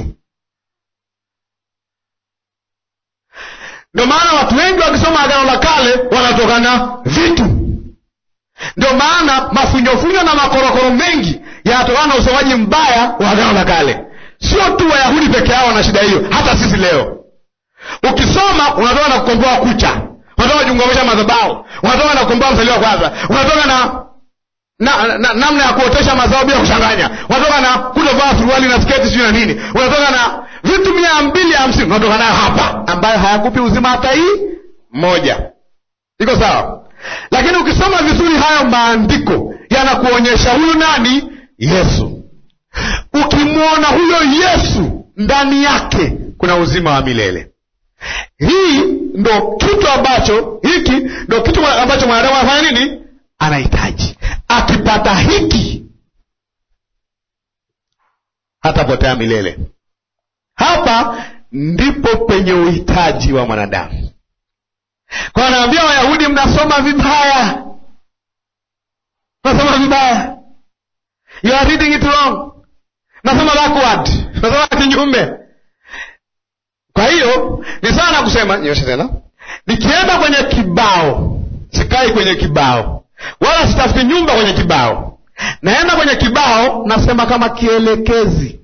A: Ndio maana watu wengi wakisoma Agano la Kale wanatokana vitu. Ndio maana mafunyofunyo na makorokoro mengi yanatokana na usomaji mbaya wa Agano la Kale. Sio tu Wayahudi peke yao wana shida hiyo, hata sisi leo ukisoma unatoka na kukomboa kucha, unatoka kujiungamisha madhabahu, unatoka na kukomboa mzaliwa kwanza, unatoka na na namna na, na ya kuotesha mazao bila kuchanganya, unatoka na kutovaa suruali na sketi sijui na nini, unatoka na vitu mia mbili hamsini unatoka nayo hapa, ambayo hayakupi uzima hata hii moja. Iko sawa? Lakini ukisoma vizuri hayo maandiko yanakuonyesha huyu nani? Yesu. Ukimwona huyo Yesu, ndani yake kuna uzima wa milele. Hii ndo kitu ambacho hiki ndo kitu ambacho mwanadamu anafanya nini? Anahitaji. Akipata hiki hatapotea milele. Hapa ndipo penye uhitaji wa mwanadamu. Kwa anaambia Wayahudi, mnasoma vibaya, mnasoma vibaya, you are reading it wrong, mnasoma backward, mnasoma kinyume. Kwa hiyo ni sawa na kusema, nyosha tena, nikienda kwenye kibao, sikai kwenye kibao wala sitafuti nyumba kwenye kibao, naenda kwenye kibao, nasema kama kielekezi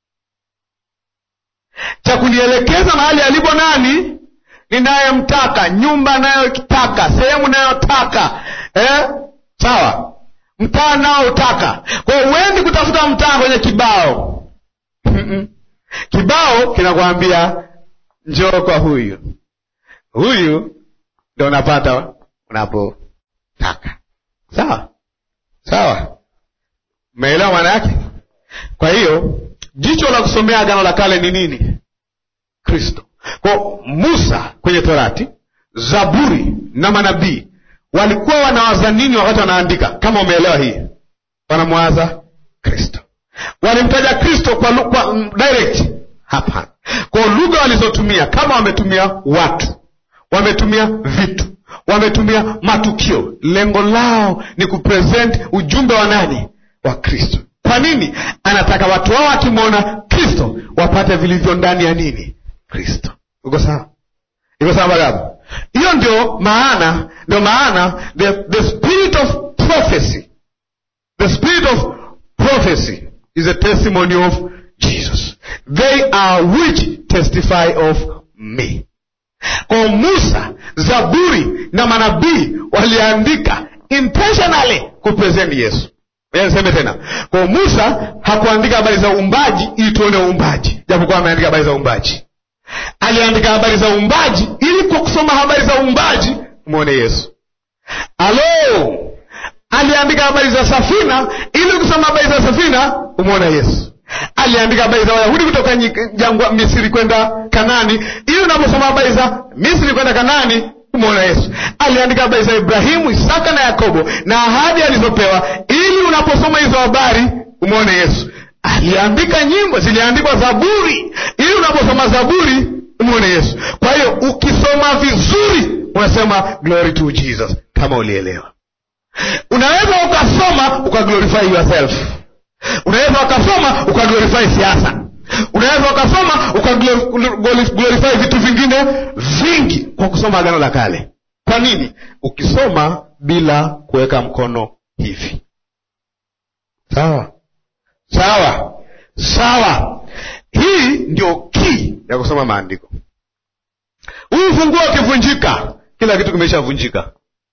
A: cha kunielekeza mahali alipo nani ninayemtaka, nyumba nayotaka, sehemu nayotaka, eh? sawa mtaa nao utaka kwao huendi kutafuta mtaa kwenye kibao Mm-mm. kibao kinakwambia njoo kwa huyu huyu ndo unapata unapotaka sawa sawa umeelewa maana yake kwa hiyo jicho la kusomea agano la kale ni nini kristo kwa musa kwenye torati zaburi na manabii walikuwa wanawaza nini wakati wanaandika kama umeelewa hii wanamwaza kristo walimtaja kristo kwa, lu- kwa mm, direct hapana kwa lugha walizotumia kama wametumia watu wametumia vitu wametumia matukio lengo lao ni kupresent ujumbe wa nani wa kristo kwa nini anataka watu wao wakimwona kristo wapate vilivyo ndani ya nini kristo uko sawa iko sawa bagabu hiyo ndio maana ndio maana the, the spirit of prophecy the spirit of prophecy is a testimony of jesus they are which testify of me kwa musa zaburi na manabii waliandika intentionally kupresent yesu Ngoja niseme tena kwa musa hakuandika habari za uumbaji ili tuone uumbaji japokuwa ameandika habari za uumbaji aliandika habari za uumbaji ili kwa kusoma habari za uumbaji umwone yesu alo aliandika habari za safina ili kusoma habari za safina umwone yesu aliandika habari za wayahudi kutoka nyi- jangwa misri kwenda kanani ili unaposoma habari za misri kwenda kanani umwona yesu aliandika habari za ibrahimu isaka na yakobo na ahadi alizopewa ili unaposoma hizo habari umwone yesu aliandika nyimbo ziliandikwa zaburi ili unaposoma zaburi umwone yesu kwa hiyo ukisoma vizuri unasema glory to jesus kama ulielewa unaweza ukasoma ukaglorify yourself unaweza ukasoma ukaglorify siasa unaweza ukasoma ukaglorify vitu vingine vingi kwa kusoma agano la kale kwa nini ukisoma bila kuweka mkono hivi sawa sawa sawa hii ndio kii ya kusoma maandiko huu funguo ukivunjika kila kitu kimeshavunjika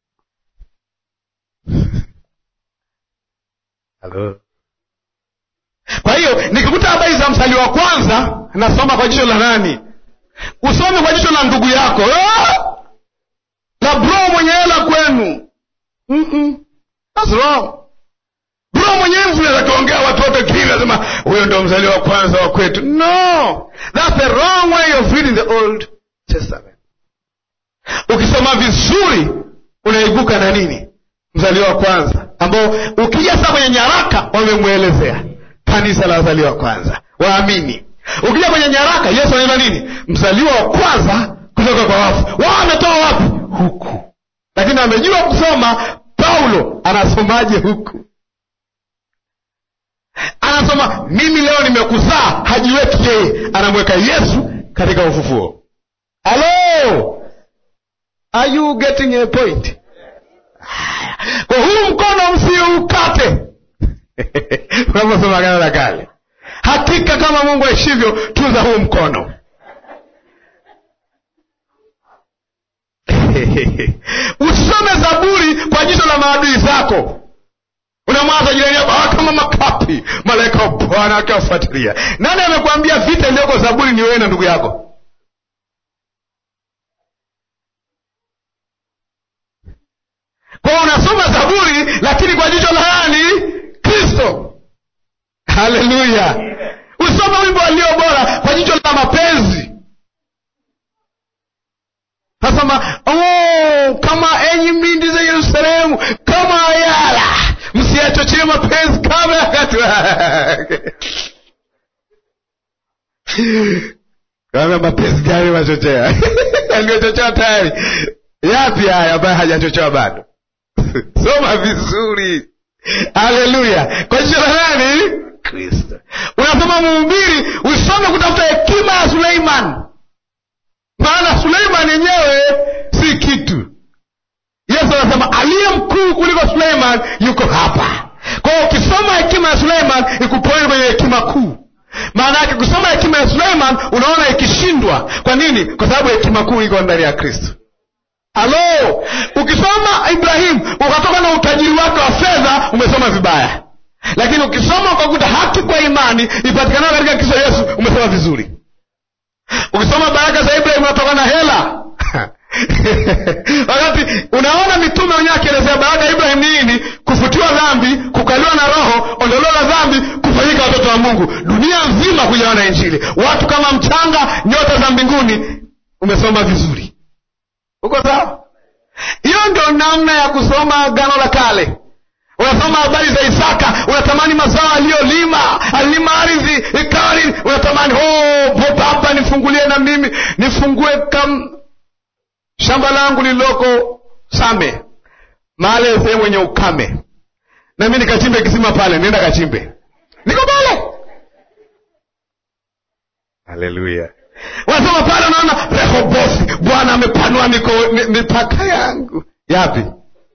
A: Halo. kwa hiyo nikikuta habari za mstari wa kwanza nasoma kwa jicho la nani usome kwa jicho la ndugu yako Ah! la bro mwenye hela kwenu Mm-mm. That's wrong bro mwenye influence akiongea watu wote kili nasema huyo ndo mzaliwa wa kwanza wa kwetu no that's the wrong way of reading the old testament ukisoma vizuri unaibuka na nini mzaliwa wa kwanza ambao ukija sasa kwenye nyaraka wamemwelezea kanisa la wazaliwa wa kwanza waamini ukija kwenye nyaraka yesu anaenda nini mzaliwa wa kwanza kutoka kwa wafu wao wametoa wapi huku lakini amejua kusoma paulo anasomaje huku anasoma mimi leo nimekuzaa hajiweki yeye anamweka yesu katika ufufuo halo are you getting a point Haya. kwa huu mkono msiukate unaposoma agano la kale hakika kama mungu aishivyo tunza huu mkono usome zaburi kwa jicho la maadui zako unamwaza jirani yako "Ah, kama makapi malaika wa bwana akiwafuatilia nani amekwambia vita iliyoko zaburi ni wewe na ndugu yako kwao unasoma zaburi lakini kwa jicho la nani kristo haleluya usome wimbo walio bora kwa jicho la mapenzi nasema oh, kama enyi mindi za yerusalemu kama ayala msiyachochee mapenzi kama yakati wake kama mapenzi gani machochea aliyochochewa tayari yapi haya ambayo hajachochewa bado soma vizuri haleluya kwa jicho la nani kristo unasoma mhubiri usome kutafuta hekima ya suleiman maana suleiman yenyewe si kitu yesu anasema aliye mkuu kuliko suleiman yuko hapa kwa hiyo ukisoma hekima ya suleiman ikupoe kwenye hekima kuu maana yake kusoma hekima ya suleiman unaona ikishindwa kwa nini kwa sababu hekima kuu iko ndani ya kristo halo ukisoma ibrahimu ukatoka na utajiri wake wa fedha umesoma vibaya lakini ukisoma ukakuta haki kwa imani ipatikanayo katika kristo yesu umesoma vizuri ukisoma baraka za ibrahim unatoka na hela wakati unaona mitume wenyewe akielezea baraka ya ibrahim ni nini kufutiwa dhambi kukaliwa na roho ondoleo la dhambi kufanyika watoto wa mungu dunia nzima kujawa na injili watu kama mchanga nyota za mbinguni umesoma vizuri uko sawa hiyo ndio namna ya kusoma agano la kale unasoma habari za isaka unatamani mazao aliyolima alilima ardhi ikawa nini unatamani oh, baba nifungulie na mimi nifungue kam shamba langu lililoko same mahali sehemu yenye ukame na mi nikachimbe kisima pale nenda kachimbe niko pale haleluya wanasoma pale unaona rehobothi bwana amepanua mipaka yangu yapi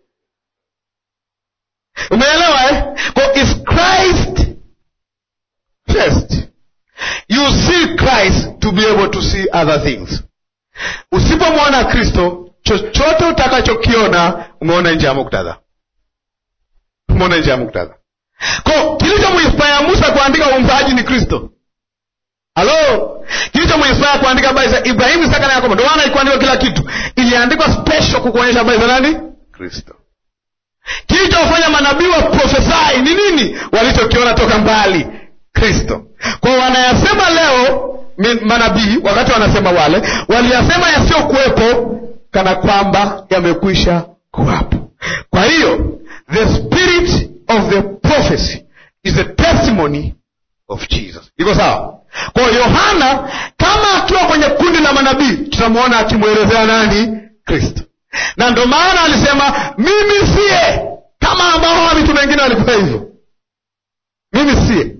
A: umeelewa eh? Kwa is christ first you see christ to be able to see other things usipomwona kristo chochote utakachokiona umeona nje ya muktadha umeona nje ya muktadha ko kilichomuinspaya musa kuandika uumbaji ni kristo halo kilichomuinspaya kuandika habari za ibrahimu isaka na yakobo ndo maana ikuandikwa kila kitu iliandikwa special kukuonyesha habari za nani kristo kilichofanya manabii wa profesai ni nini walichokiona toka mbali kristo kwao wanayasema leo manabii wakati wanasema wale waliyasema yasiyokuwepo kana kwamba yamekwisha kuwapo kwa hiyo the spirit of the prophecy is a testimony of jesus iko sawa kwa hiyo yohana kama akiwa kwenye kundi la manabii tutamwona akimwelezea nani kristo na ndo maana alisema mimi siye kama ambao hawa mitume wengine walikuwa hivyo mimi siye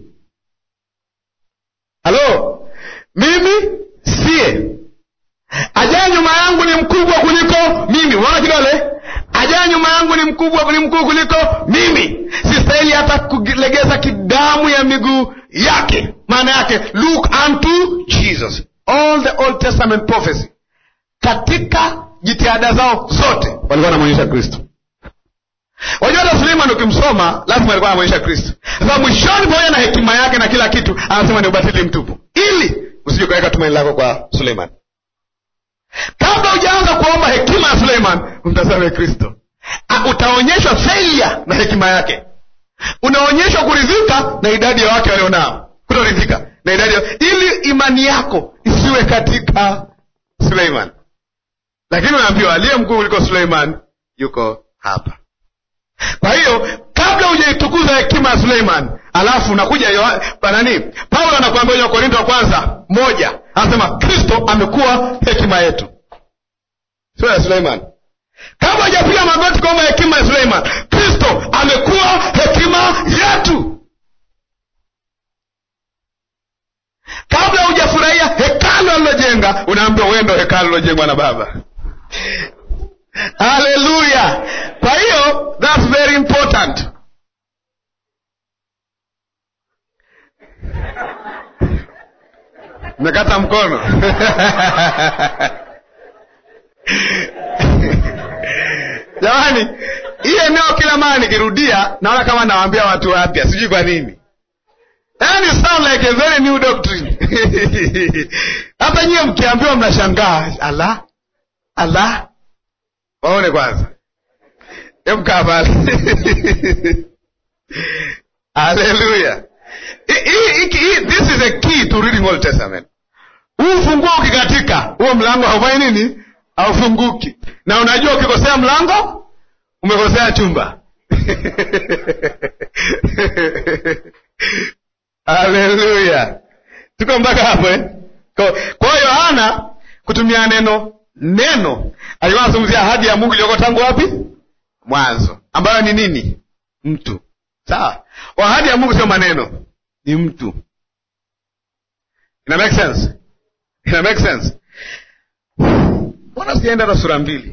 A: halo mimi siye ajaye nyuma yangu ni mkubwa kuliko mimi unaona kidole ajaye nyuma yangu ni mkubwa ni mkuu kuliko mimi sistahili hata kulegeza kidamu ya miguu yake maana yake look unto jesus all the old testament prophecy katika jitihada zao zote walikuwa wanamwonyesha kristo wajua hata suleiman ukimsoma lazima alikuwa anamwonyesha kristo sasa mwishoni pamoja na hekima yake na kila kitu anasema ni ubatili mtupu ili usije ukaweka tumaini lako kwa suleiman kabla hujaanza kuomba hekima ya suleiman mtazame kristo utaonyeshwa failure na hekima yake unaonyeshwa kuridhika na idadi ya wake walionao kutoridhika na idadi ya... ili imani yako isiwe katika suleiman lakini unaambiwa aliye mkuu kuliko suleiman yuko hapa kwa hiyo kabla hujaitukuza hekima ya suleiman alafu unakuja nani paulo anakuambia kwenye wakorinto wa kwanza moja anasema kristo amekuwa hekima yetu sio ya suleiman kabla hujapiga magoti kuomba hekima ya suleiman kristo amekuwa hekima yetu kabla hujafurahia hekalu alilojenga unaambiwa wewe ndo hekalu lilojengwa na baba haleluya kwa hiyo thats very important mekata mkono jamani hii eneo kila mara nikirudia naona kama nawaambia watu wapya sijui kwa nini yani sound like a very new doctrine hata nyiwe mkiambiwa mnashangaa ala ala waone kwanza emkaa pale haleluya this is a key to reading old testament huu ufunguo ukikatika huo mlango haufanyi nini haufunguki na unajua ukikosea mlango umekosea chumba haleluya tuko mpaka hapo eh? kwa hiyo yohana kutumia neno neno alikuwa anazungumzia ahadi ya mungu iliyoko tangu wapi mwanzo ambayo ni nini mtu sawa ahadi ya mungu sio maneno ni mtu ina make sense ina make sense mbona sijaenda hata sura mbili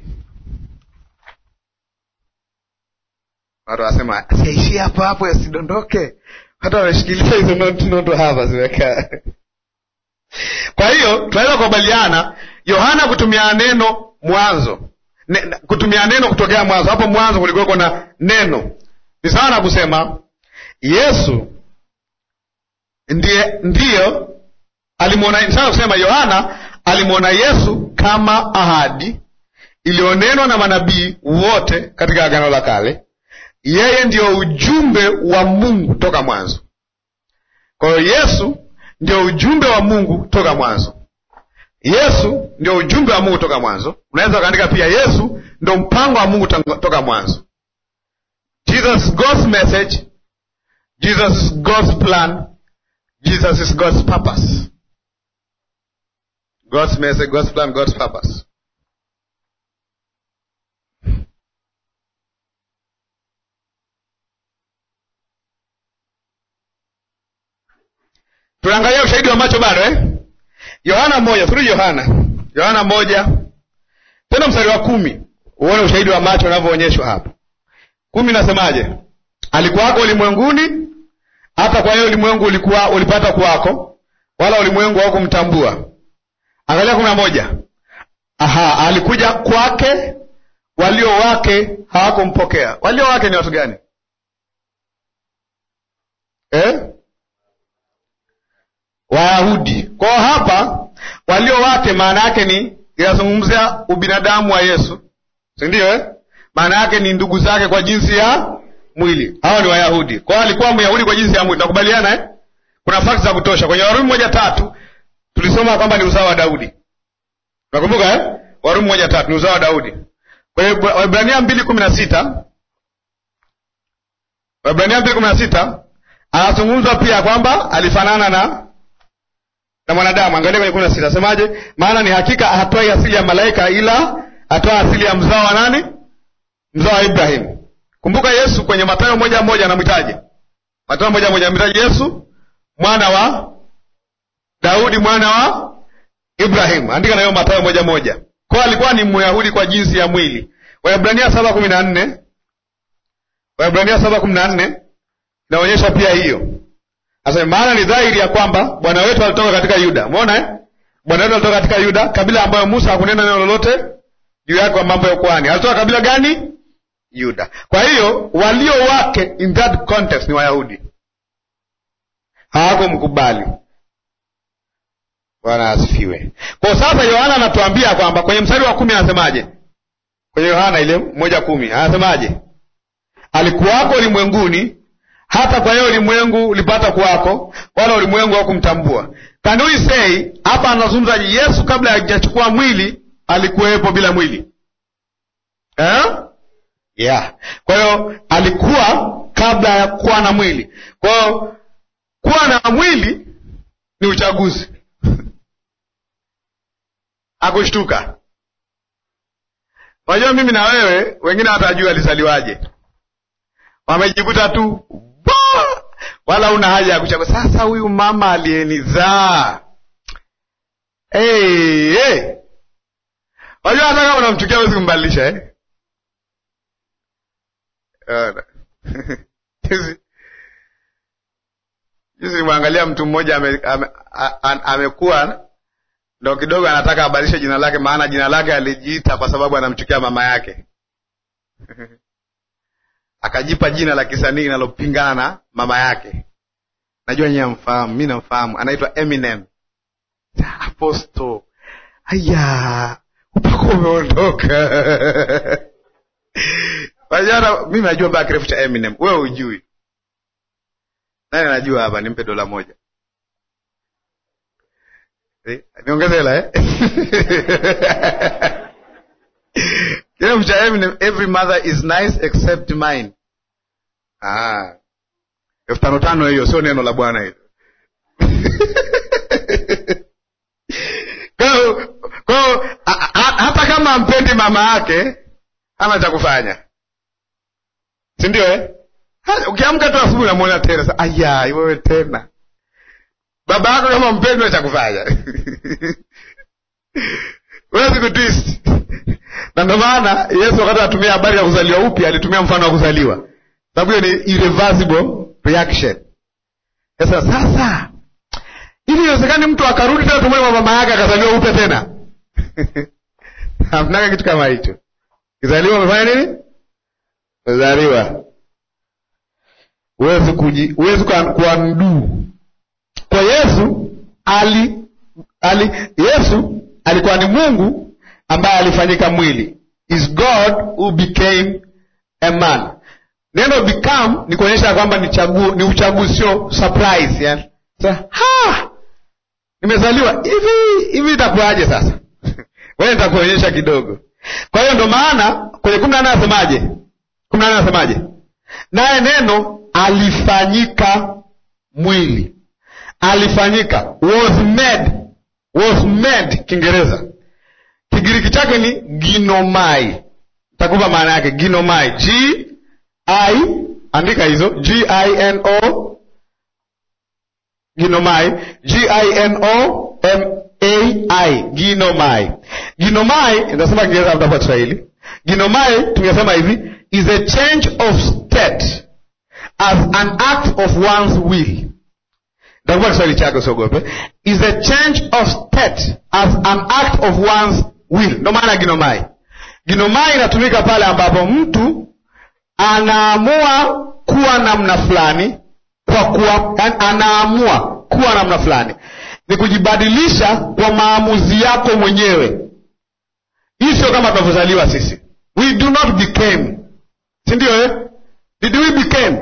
A: watu wanasema siaishie hapo hapo yasidondoke hata wameshikilia hizo nondo hapa zimekaa kwa hiyo tunaweza kukubaliana yohana kutumia neno mwanzo ne, kutumia neno kutokea mwanzo. Hapo mwanzo kulikuweko na neno. Ni sawa na kusema Yesu ndiye ndiyo alimwona. Sawa kusema Yohana alimwona Yesu kama ahadi iliyonenwa na manabii wote katika Agano la Kale. Yeye ndiyo ujumbe wa Mungu toka mwanzo. Kwa hiyo Yesu ndio ujumbe wa Mungu toka mwanzo. Yesu ndio ujumbe wa Mungu toka mwanzo. Unaweza ukaandika pia Yesu ndio mpango wa Mungu toka mwanzo. Jesus is God's message. Jesus is God's plan. Jesus is God's purpose. God's message, God's plan, God's purpose. Tunaangalia ushahidi wa macho bado eh? Yohana moja, turudi Yohana. Yohana moja tena mstari wa kumi uone ushahidi wa macho unavyoonyeshwa hapa. Kumi nasemaje? Alikuwako ulimwenguni, hata kwa hiyo ulimwengu ulikuwa ulipata kuwako, wala ulimwengu haukumtambua. Angalia kumi na moja. Aha, alikuja kwake, walio wake hawakumpokea. Walio wake ni watu gani eh? Wayahudi. Kwa hiyo hapa walio wake maana yake ni inazungumzia ubinadamu wa Yesu, si ndio eh? Maana yake ni ndugu zake kwa jinsi ya mwili. Hao ni Wayahudi. Kwa hiyo alikuwa Myahudi kwa jinsi ya mwili. Nakubaliana eh? Kuna fakti za kutosha. Kwenye Warumi moja tatu tulisoma kwamba ni uzao wa Daudi. Nakumbuka eh? Warumi moja tatu ni uzao wa Daudi. Kwa hiyo Waebrania mbili kumi na sita Waebrania mbili kumi na sita anazungumzwa pia kwamba alifanana na na mwanadamu. Angalia kwenye kumi na sita asemaje? Maana ni hakika hatoi asili ya malaika, ila atoa asili ya mzao wa nani? Mzao wa Ibrahimu. Kumbuka Yesu kwenye Mathayo moja moja anamwitaje? Mathayo moja moja anamwitaje Yesu mwana wa Daudi, mwana wa Ibrahimu. Andika na hiyo Mathayo moja moja. Kwa alikuwa ni Myahudi kwa jinsi ya mwili. Waebrania saba kumi na nne Waebrania saba kumi na nne inaonyesha pia hiyo Asema maana ni dhahiri ya kwamba Bwana wetu alitoka katika Yuda. Umeona eh? Bwana wetu alitoka katika Yuda, kabila ambayo Musa hakunena neno lolote juu yake kwa mambo ya ukuhani. Alitoka kabila gani? Yuda. Kwa hiyo walio wake in that context ni Wayahudi, hawakumkubali. Bwana asifiwe. Kwa sasa Yohana anatuambia kwamba kwenye mstari wa kumi anasemaje? Kwenye Yohana ile moja kumi anasemaje? Alikuwako ulimwenguni hata kwa hiyo ulimwengu ulipata kuwako, wala ulimwengu haukumtambua. Can we say hapa anazungumza Yesu kabla hajachukua mwili alikuwepo bila mwili eh? Yeah. Kwa hiyo alikuwa kabla ya kuwa na mwili. Kwa hiyo kuwa na mwili ni uchaguzi akushtuka. Unajua, mimi na wewe wengine hatajua alizaliwaje, wamejikuta tu wala una haja ya kuchagua. Sasa huyu mama aliyenizaa, hey, hey. Wajua hata kama unamchukia wezi kumbadilisha eh? Juzi nimwangalia mtu mmoja amekuwa ame, ame ndo kidogo anataka abadilishe jina lake, maana jina lake alijiita kwa sababu anamchukia mama yake akajipa jina la kisanii linalopingana na mama yake. Najua nyewe amfahamu, mi namfahamu, anaitwa Eminem. Aposto, aya, upako umeondoka. Wajana, mimi najua baa kirefu cha Eminem, wewe ujui. Nani anajua hapa? Nimpe dola moja eh, niongeze hela eh? Kirefu cha Eminem, every mother is nice except mine. Ah, elfu tano tano hiyo, sio neno la Bwana hilo. Kwao hata kama ampendi mama yake hana cha kufanya, si ndio eh? Ukiamka tu asubuhi unamwona tena sa, aya, wewe tena baba yako kama mpendi cha kufanya huwezi kutwist na ndio maana Yesu wakati anatumia habari ya kuzaliwa upya alitumia mfano wa kuzaliwa, sababu hiyo ni irreversible reaction. Sasa sasa ili iwezekani mtu akarudi tena tumwele mama yake akazaliwa upya tena hamnaga kitu kama hicho. Ukizaliwa umefanya nini? Umezaliwa, huwezi kuji huwezi kuanduu. Kwa Yesu ali, ali Yesu alikuwa ni Mungu ambaye alifanyika mwili, is God who became a man. Neno become ni kuonyesha kwamba ni chaguo, ni uchaguzi, sio surprise yani. Sasa ha nimezaliwa hivi hivi, itakuwaje sasa? Wewe nitakuonyesha kidogo. Kwa hiyo ndo maana kwenye kumi na nane anasemaje? kumi na nane anasemaje? Naye neno alifanyika mwili, alifanyika was made, was made Kiingereza, Kigiriki chake ni ginomai. Takupa maana yake ginomai, g i, andika hizo g i n o ginomai, g i n o m ai ginomai. Ginomai inasema Kiingereza labda kwa Kiswahili. Ginomai tungesema hivi is a change of state as an act of one's will. Nitakupa Kiswahili chake usiogope. Is a change of state as an act of one's will. Ndio maana ginomai. Ginomai inatumika pale ambapo mtu anaamua kuwa namna fulani kwa kuwa anaamua kuwa namna fulani ni kujibadilisha kwa maamuzi yako mwenyewe. Hii sio kama tunavyozaliwa sisi, we do not became, si ndio eh? Did we became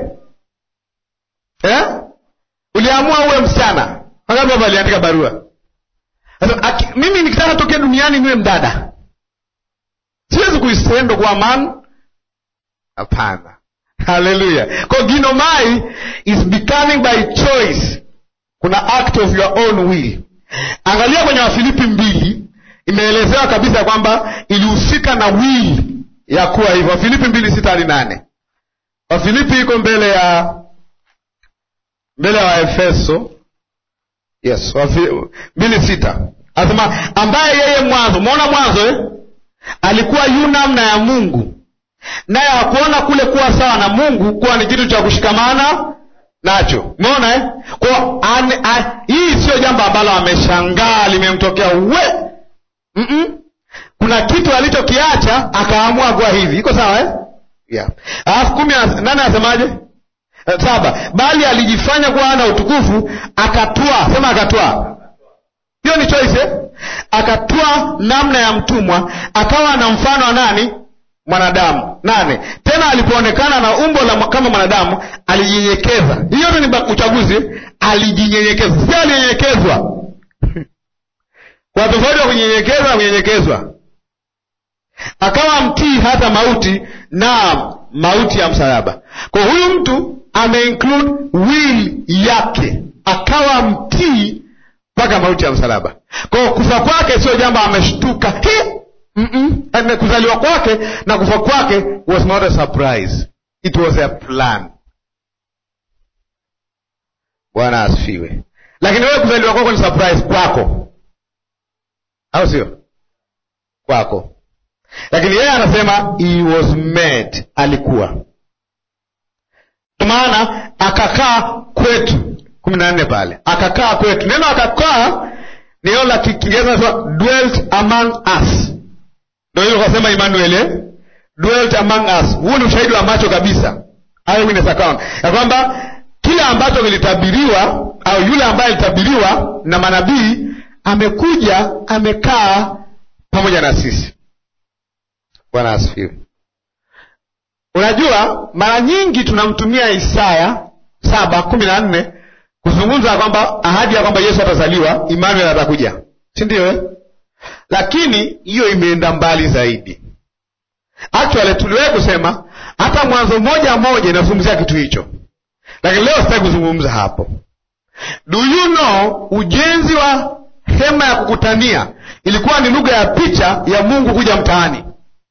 A: eh? Uliamua uwe msichana, wangapi hapa aliandika barua sasa? Mimi nikitaka tokea duniani niwe mdada, siwezi kuisendo kwa man, hapana. Haleluya! Kwa ginomai is becoming by choice kuna act of your own will. Angalia kwenye Wafilipi mbili, imeelezewa kabisa kwamba ilihusika na will ya kuwa hivyo. Wafilipi mbili sita hadi nane. Wafilipi iko mbele ya mbele ya Waefeso. Yes, mbili sita anasema ambaye yeye mwanzo, umeona mwanzo eh? alikuwa yu namna ya Mungu, naye hakuona kule kuwa sawa na Mungu kuwa ni kitu cha kushikamana nacho umeona eh? Kwa hii sio jambo ambalo ameshangaa limemtokea we mm -mm. Kuna kitu alichokiacha akaamua kuwa hivi, iko sawa eh? yeah. Alafu kumi nane anasemaje? Saba, bali alijifanya kuwa ana utukufu akatwaa, sema akatwaa. Hiyo ni choice eh? Akatwaa namna ya mtumwa, akawa na mfano wa nani? mwanadamu. Nane, tena alipoonekana na umbo la kama mwanadamu alijinyenyekeza. Hiyo ni uchaguzi, alijinyenyekeza, sio alinyenyekezwa. Kwa tofauti wa kunyenyekeza na kunyenyekezwa, akawa mtii hata mauti, na mauti ya msalaba. Kwa huyu mtu ameinclude will yake, akawa mtii mpaka mauti ya msalaba. Kwa kufa kwake sio jambo ameshtuka Mm -mm. Kuzaliwa kwake na kufa kwake was not a surprise, it was a plan. Bwana asifiwe. Lakini wewe kuzaliwa kwako ni surprise kwako, au sio? Kwako. Lakini yeye anasema he was made, alikuwa. Kwa maana akakaa kwetu, kumi na nne pale, akakaa kwetu. Neno akakaa ni neno la Kiingereza nasema dwelt among us ndio hilo kasema Emmanuel eh? dwelt among us. Huu ni ushahidi wa macho kabisa, eyewitness account ya kwamba kile ambacho kilitabiriwa au yule ambaye alitabiriwa na manabii amekuja amekaa pamoja na sisi. Bwana asifiwe. Unajua, mara nyingi tunamtumia Isaya saba kumi na nne kuzungumza kwamba ahadi ya kwamba Yesu atazaliwa, Emmanuel atakuja, si ndio eh? Lakini hiyo imeenda mbali zaidi. Actually tuliwahi kusema hata Mwanzo moja moja inazungumzia kitu hicho, lakini leo sitaki kuzungumza hapo. Do you know, ujenzi wa hema ya kukutania ilikuwa ni lugha ya picha ya Mungu kuja mtaani,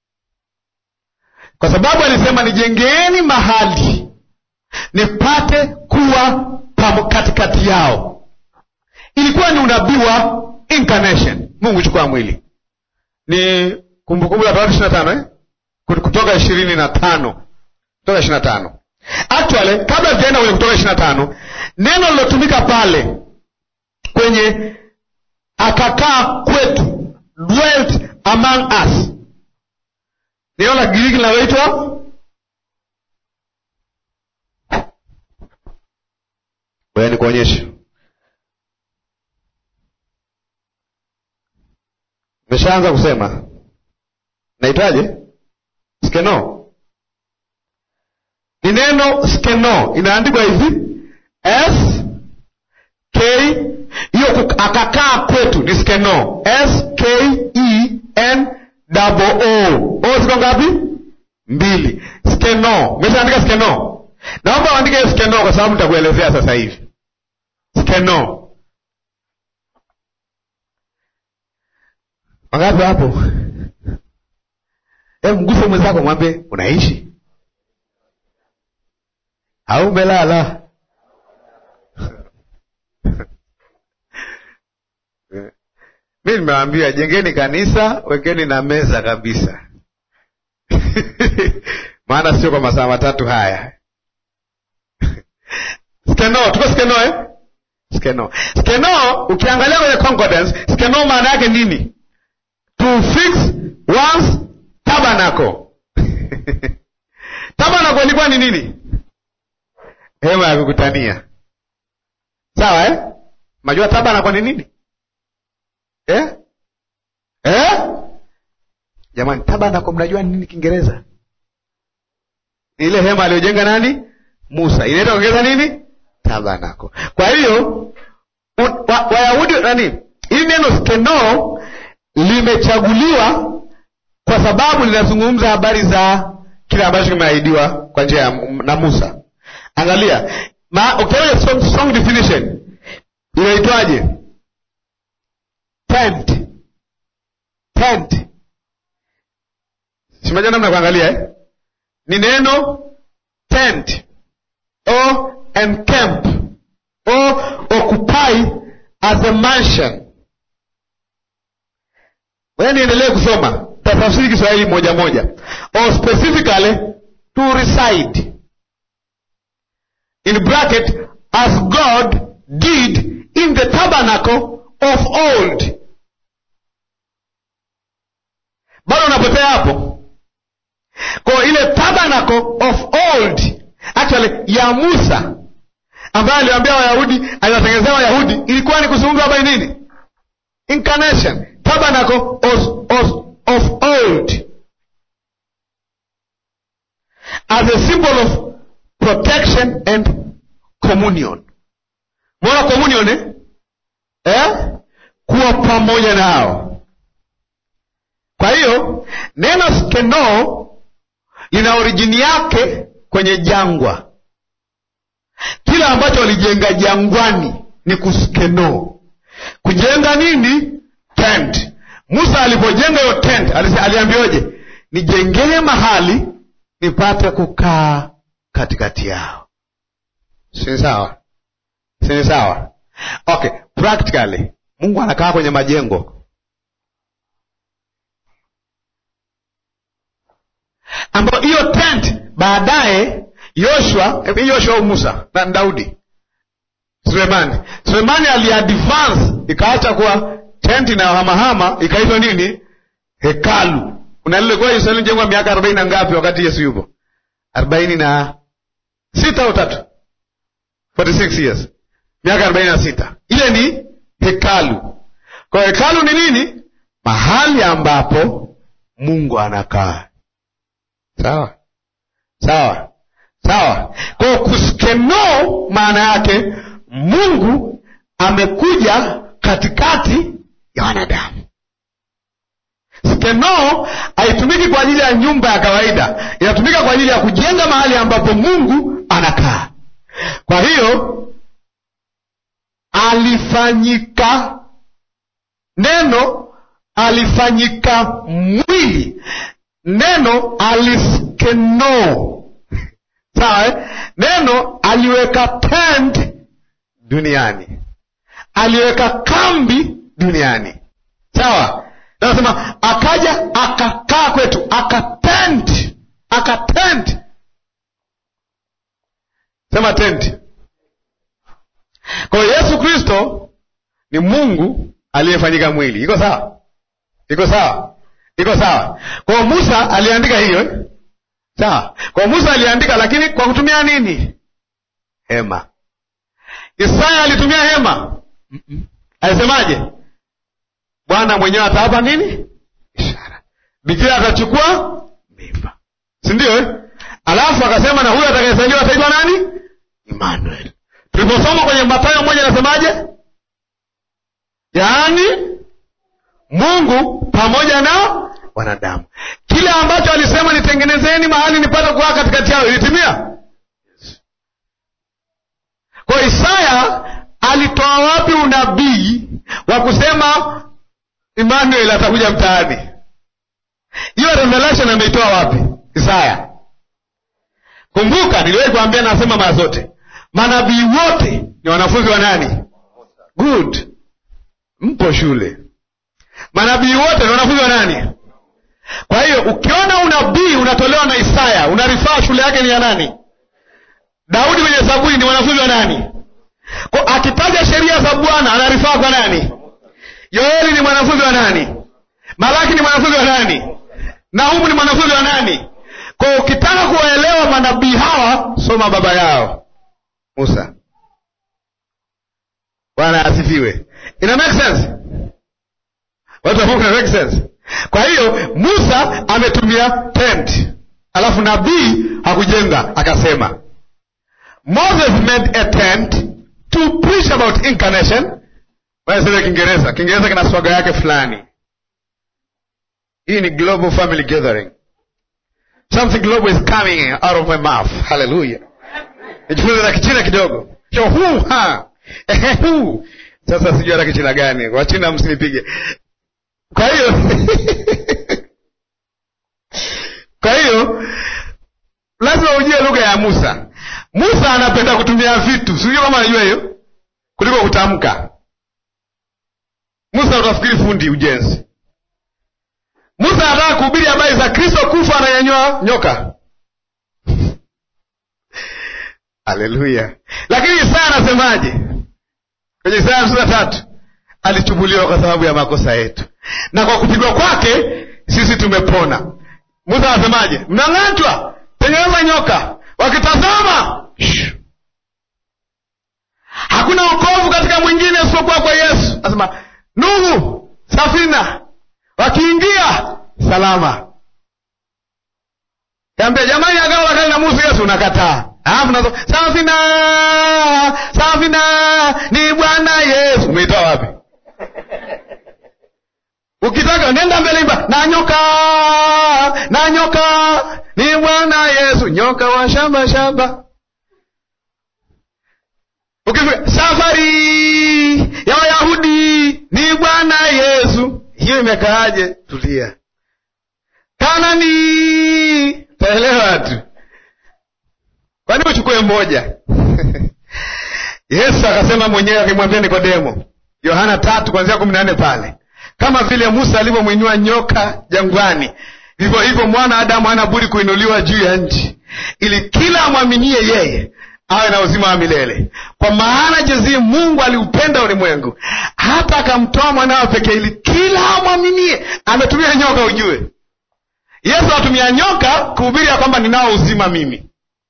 A: kwa sababu alisema nijengeeni mahali nipate kuwa katikati yao. Ilikuwa ni unabii wa incarnation, Mungu chukua mwili. Ni Kumbukumbu la Torati ishirini na tano eh? Kutoka ishirini na tano Kutoka ishirini na tano Actually, kabla sijaenda kwenye Kutoka ishirini na tano neno lilotumika pale kwenye akakaa kwetu, dwelt among us, neno la Kigiriki linaloitwa Ngoja nikuonyeshe. Nimeshaanza kusema. Naitwaje? Skeno. Ni neno skeno, inaandikwa hivi S K, hiyo akakaa kwetu ni skeno, S K E N double O. O ziko ngapi? Mbili. Skeno. Umeshaandika skeno? Naomba uandike hiyo skeno kwa sababu nitakuelezea sasa hivi. Skeno. Wangapi hapo? Hebu mguse mwenzako mwambie unaishi au umelala? Mi nimewambia jengeni kanisa, wekeni na meza kabisa maana sio kwa masaa matatu haya. Skeno, tuko skeno eh? Skeno, skeno ukiangalia kwenye concordance, skeno maana yake nini? To fix one's tabernacle. Tabernacle ilikuwa ni nini? Hema ya kukutania, sawa eh? Majua tabernacle ni nini eh? Eh? Jamani, tabernacle mnajua ni nini Kiingereza? Ni ile hema aliyojenga nani? Musa. Inaitwa ongeza nini? Tabernacle. Kwa hiyo Wayahudi wa nani, hili neno skeno limechaguliwa kwa sababu linazungumza habari za kile ambacho kimeahidiwa kwa njia na Musa. Angalia ukiangalia strong, strong definition inaitwaje? Tent. Tent. Simaja namna kuangalia eh? Ni neno tent o encamp o occupy as a mansion. Wewe niendelee kusoma, tafsiri Kiswahili moja moja. Or specifically to reside in bracket as God did in the tabernacle of old. Bado unapotea hapo kwa ile tabernacle of old actually ya Musa ambaye aliwaambia Wayahudi, aliwatengenezea Wayahudi, ilikuwa ni kuzungumza habari nini? Incarnation, tabernacle of, of, of old as a symbol of protection and communion. Mwona communion eh? Eh? Kuwa pamoja nao. Kwa hiyo neno skeno lina orijini yake kwenye jangwa. Kila ambacho walijenga jangwani ni kuskeno. Kujenga nini? Tent. Musa alipojenga hiyo tent aliambiwaje? Nijengee mahali nipate kukaa katikati yao. Si sawa? Si sawa? Okay, practically Mungu anakaa kwenye majengo ambayo hiyo tent baadaye Yoshua, Yoshua au Musa na Daudi, Sulemani, Sulemani aliadvance ikaacha kuwa tent inayohamahama ikaitwa nini? Hekalu. Unalilekuwa Yerusalemu jengwa miaka arobaini na ngapi wakati Yesu yupo? arobaini na sita au tatu 46 years, miaka arobaini na sita. Ile ni hekalu. Kwa hekalu ni nini? Mahali ambapo Mungu anakaa. Sawa sawa sawa. Kwa kuskeno, maana yake Mungu amekuja katikati ya wanadamu. Skeno haitumiki kwa ajili ya nyumba ya kawaida, inatumika kwa ajili ya kujenga mahali ambapo Mungu anakaa. Kwa hiyo alifanyika, neno alifanyika mwili, neno aliskeno. Sawa eh? Neno aliweka tent duniani, aliweka kambi duniani. Sawa, nasema akaja akakaa kwetu, akatent, akatent. Sema tent. Kwa hiyo Yesu Kristo ni Mungu aliyefanyika mwili. Iko sawa? Iko sawa? iko sawa kwao musa aliandika hiyo eh? sawa kwao musa aliandika lakini kwa kutumia nini hema isaya alitumia hema Mm-mm. alisemaje bwana mwenyewe atawapa nini ishara bikira atachukua mimba si ndio eh? alafu akasema na huyo atakayezaliwa ataitwa nani Emmanuel. Tuliposoma kwenye Mathayo moja nasemaje? Yaani Mungu pamoja na wanadamu. Kile ambacho alisema nitengenezeni mahali nipate kukaa katikati yao ilitimia. Kwa Isaya alitoa wapi unabii wa kusema Emmanuel atakuja mtaani? Hiyo revelation ameitoa wapi? Isaya. Kumbuka niliwahi kuambia, nasema mara zote, manabii wote ni wanafunzi wa nani? Good, mpo shule. Manabii wote ni wanafunzi wa nani? Kwa hiyo ukiona unabii unatolewa na Isaya, unarifaa shule yake ni ya nani? Daudi kwenye Zaburi ni wanafunzi wa nani? Kwa akitaja sheria za Bwana anarifaa kwa nani? Yoeli ni mwanafunzi wa nani? Malaki ni mwanafunzi wa nani? Nahumu ni mwanafunzi wa nani? Kwa ukitaka kuwaelewa manabii hawa, soma baba yao Musa. Bwana asifiwe. Ina make sense? Watu wa Mungu, ina make sense? Kwa hiyo Musa ametumia tent, alafu nabii hakujenga, akasema Moses made a tent to preach about incarnation. Wanasema Kiingereza, Kiingereza kina swaga yake fulani. Hii ni global family gathering. Something global is coming out of my mouth. Hallelujah. Nijifunze na kichina kidogo. Cho hu ha. Ehe hu. Sasa sijui hata kichina gani. Wachina msinipige. Kwa hiyo Kwa hiyo lazima ujue lugha ya Musa. Musa anapenda kutumia vitu. Sijui kama anajua hiyo. Kuliko kutamka. Musa utafikiri fundi ujenzi. Musa anataka kuhubiri habari za Kristo kufa ananyanyua nyoka. Haleluya! Lakini Isaya anasemaje kwenye Isaya hamsini na tatu? Alichubuliwa kwa sababu ya makosa yetu, na kwa kupigwa kwake sisi tumepona. Musa anasemaje? Mnang'atwa, tengeneza nyoka, wakitazama shh. Hakuna wokovu katika mwingine isipokuwa kwa Yesu. Anasema Nuhu, safina wakiingia salama. Kaambia jamani, agano la kale na Musa, Yesu unakataa. Alafu nazo safina, safina ni Bwana Yesu. Umeitoa wapi? Ukitaka nenda mbele, imba na nyoka, na nyoka ni Bwana Yesu, nyoka wa shamba shamba. Ukifika safari ya Wayahudi ni Bwana Yesu hiyo imekaaje? Tulia. Kanani taelewa tu, kwani uchukue mmoja? Yesu akasema mwenyewe, akimwambia Nikodemo, Yohana tatu kuanzia kumi na nne pale, kama vile Musa alivyomwinua nyoka jangwani, vivyo hivyo mwana Adamu hana budi kuinuliwa juu ya nchi, ili kila amwaminie yeye awe na uzima wa milele. Kwa maana jinsi Mungu aliupenda ulimwengu hata akamtoa mwanawe pekee, ili kila amwaminie. Ametumia nyoka, ujue Yesu atumia nyoka kuhubiri ya kwamba ninao uzima mimi.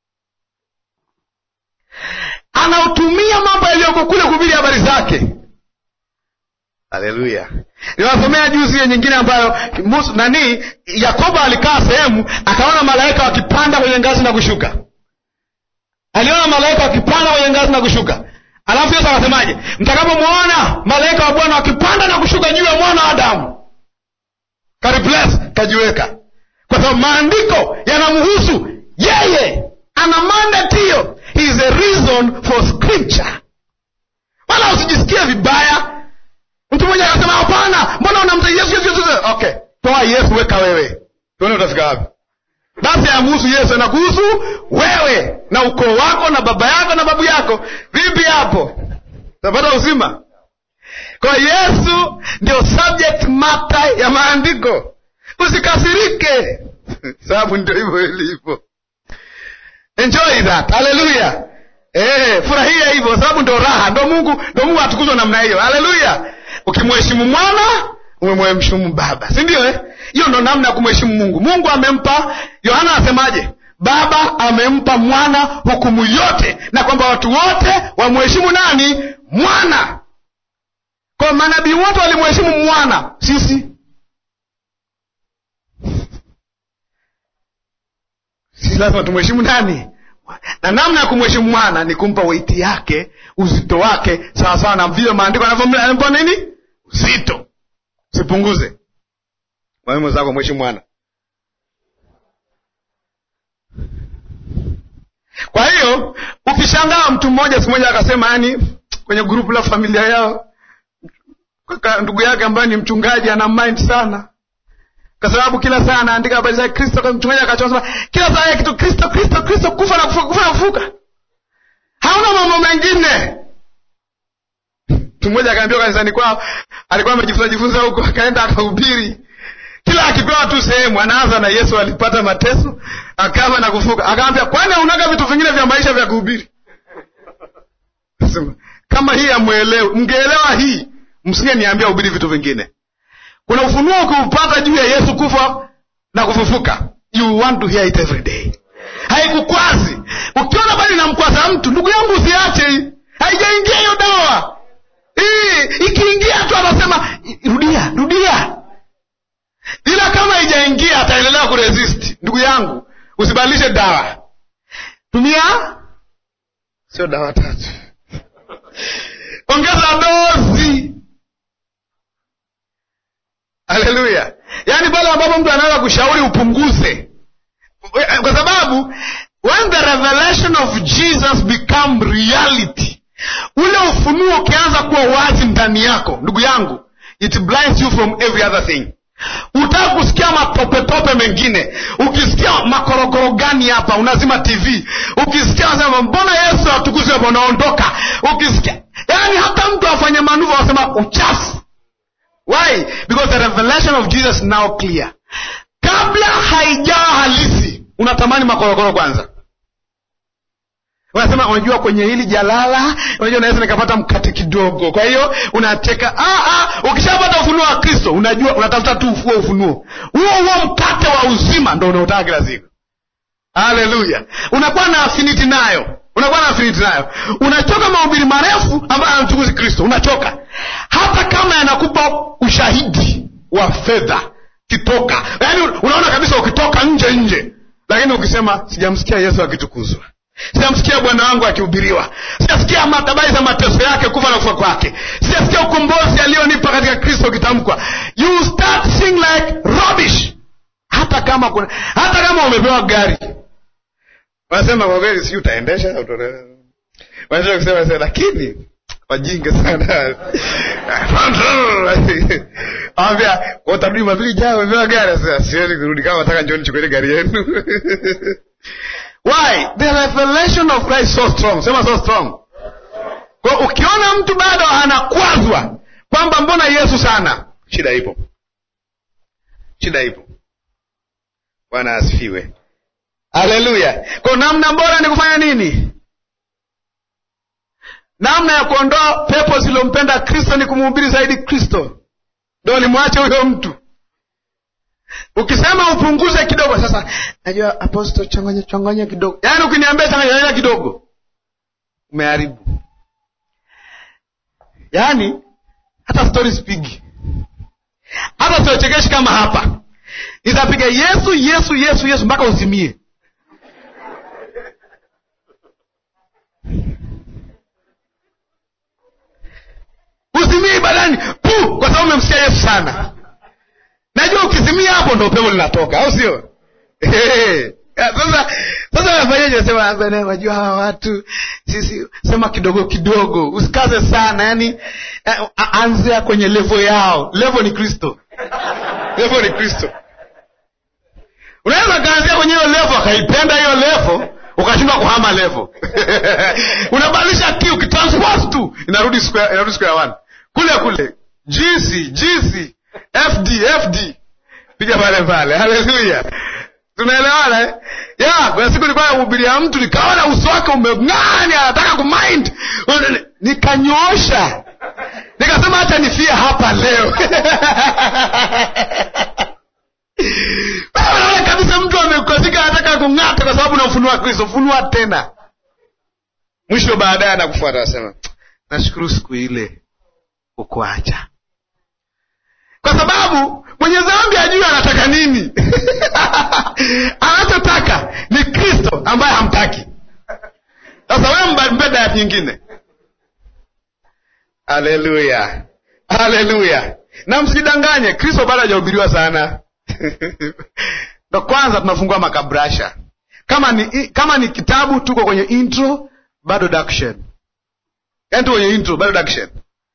A: Anautumia mambo yaliyoko kule kuhubiri habari zake. Haleluya! Niwasomea juzi hiyo nyingine ambayo Musa, nani Yakobo alikaa sehemu akaona malaika wakipanda kwenye ngazi na kushuka aliona malaika wakipanda kwenye ngazi na kushuka. Alafu Yesu akasemaje? Mtakapomwona malaika wa Bwana wakipanda na kushuka juu ya mwana wa Adamu, karibles kajiweka, kwa sababu maandiko yanamhusu yeye, ana mandate hiyo. He is a reason for scripture. Wala usijisikie vibaya. Mtu mmoja akasema hapana, mbona unamta Yesu, Yesu, Yesu? Okay, toa Yesu, weka wewe, tuone utafika wapi. Basi amhusu Yesu, anakuhusu wewe na ukoo wako na baba yako na babu yako. Vipi hapo, utapata uzima? Kwa Yesu ndio subject matter ya maandiko. Usikasirike sababu ndio hivyo ilivyo. Enjoy that, haleluya. Eh, furahia hivyo, sababu ndio raha, ndio Mungu, ndio Mungu atukuzwa namna hiyo. Haleluya. Ukimheshimu mwana umemheshimu baba si ndio eh? hiyo ndo namna ya kumheshimu mungu mungu amempa yohana anasemaje baba amempa mwana hukumu yote na kwamba watu wote wamheshimu nani mwana kwa manabii wote walimheshimu mwana sisi sisi lazima tumheshimu nani na namna ya kumheshimu mwana ni kumpa weiti yake uzito wake sawasawa na vile maandiko yanavyopa nini uzito sipunguze mwalimu zako mheshimu mwana kwa hiyo ukishangaa mtu mmoja siku moja akasema yani kwenye grupu la familia yao kaka ndugu yake ambaye ni mchungaji ana mind sana kwa sababu kila saa anaandika habari za kristo kwa mchungaji akachosema kila saa ya kitu kristo kristo kristo kufa na kufuka kufa na kufuka hauna mambo mengine mtu mmoja akaambiwa kanisani kwao alikuwa amejifunza jifunza huko akaenda akahubiri kila akipewa tu sehemu anaanza na yesu alipata mateso akafa na kufuka akaambia kwani aunaga vitu vingine vya maisha vya kuhubiri Sema, kama hii amwelewe mngeelewa hii msinge niambia hubiri vitu vingine kuna ufunuo ukiupata juu ya yesu kufa na kufufuka you want to hear it every day haikukwazi ukiona bali namkwaza mtu ndugu yangu usiache hii haijaingia hiyo dawa hii ikiingia tu anasema rudia rudia ila kama haijaingia ataendelea kuresist ndugu yangu usibadilishe dawa tumia sio dawa tatu ongeza dozi haleluya yaani pale ambapo mtu anaweza kushauri upunguze kwa sababu when the revelation of jesus become reality ule ufunuo ukianza kuwa wazi ndani yako ndugu yangu it blinds you from every other thing utaka kusikia matopetope mengine ukisikia makorokoro gani hapa unazima tv ukisikia nasema mbona yesu atukuzi hapa unaondoka ukisikia yaani hata mtu afanye manuva wasema uchafu why because the revelation of jesus is now clear kabla haijawa halisi unatamani makorokoro kwanza unasema unajua kwenye hili jalala unajua naweza nikapata mkate kidogo kwa hiyo unacheka ah, ah, ukishapata ufunuo wa kristo unajua unatafuta tu ufuo ufunuo huo huo mkate wa uzima ndo unaotaka kila siku haleluya unakuwa na afiniti nayo unakuwa na afiniti nayo unachoka mahubiri marefu ambayo anamchukuzi kristo unachoka hata kama yanakupa ushahidi wa fedha kitoka yaani unaona kabisa ukitoka nje nje lakini ukisema sijamsikia yesu akitukuzwa sijamsikia bwana wangu akihubiriwa sijasikia habari za mateso yake kufa na kufa kwake sijasikia ukombozi aliyonipa katika kristo ukitamkwa you start seeing like rubbish hata kama kuna hata kama umepewa gari wanasema kwa kweli si utaendesha wanataka kusema sasa lakini wajinga sana awambia utarudi mapili jao umepewa gari sasa siwezi kurudi kama nataka njoni chukueni gari yenu why the revelation of christ so strong sema so strong kwa ukiona mtu bado anakwazwa kwamba mbona yesu sana shida ipo shida ipo bwana asifiwe haleluya kwa namna bora ni kufanya nini namna ya kuondoa pepo zilompenda kristo ni kumhubiri zaidi kristo ndo nimwache huyo mtu ukisema upunguze kidogo sasa najua aposto changanya changanya kidogo yaani ukiniambia changanya changanya kidogo umeharibu yaani hata stori spigi hata siochekeshi kama hapa nitapiga yesu yesu yesu yesu mpaka uzimie uzimie ibadani pu kwa sababu umemsikia yesu sana najua ukizimia hapo ndo pepo linatoka au sio sasa sasa nafanyaje nasema najua hawa watu sisi sema kidogo kidogo usikaze sana yani anzia kwenye levo yao levo ni kristo levo ni kristo unaweza kaanzia kwenye hiyo levo akaipenda hiyo levo ukashindwa kuhama levo unabadilisha ki ukitranspose tu inarudi square, inarudi square one kule kule gc gc fd fd piga pale pale haleluya tunaelewana eh? ya kuna siku nilikuwa namhubiria mtu nikaona uso wake umeng'ani anataka kumind nikanyoosha nikasema hacha nifie hapa leo naona kabisa mtu amekazika anataka kung'ata kwa sababu namfunua kristo funua tena mwisho baadaye anakufuata anasema nashukuru siku ile ukuacha kwa sababu mwenye dhambi ajui anataka nini anachotaka ni kristo ambaye hamtaki sasa wewe mbe dayat nyingine haleluya haleluya na msidanganye kristo bado hajahubiriwa sana ndo kwanza tunafungua makabrasha kama ni kama ni kitabu tuko kwenye intro bado daction yaani tuko kwenye intro bado daction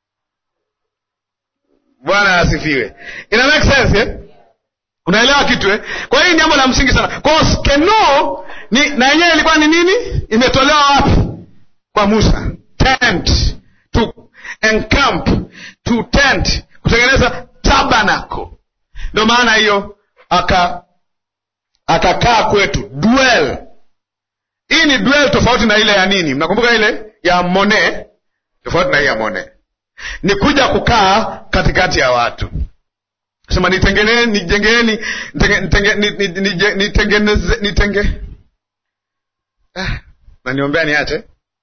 A: bwana asifiwe ina make sense eh? unaelewa kitu eh? kwa hiyo ni jambo la msingi sana kwao skeno ni na yenyewe ilikuwa ni nini imetolewa wapi kwa musa tent to encamp to tent kutengeneza tabernacle ndio maana hiyo aka akakaa kwetu dwell hii ni dwell tofauti na ile ya nini mnakumbuka ile ya mone tofauti na hii ya mone ni kuja kukaa katikati ya watu sema nitengeneni nijengeeni nitengeneze nitenge ah, naniombea niache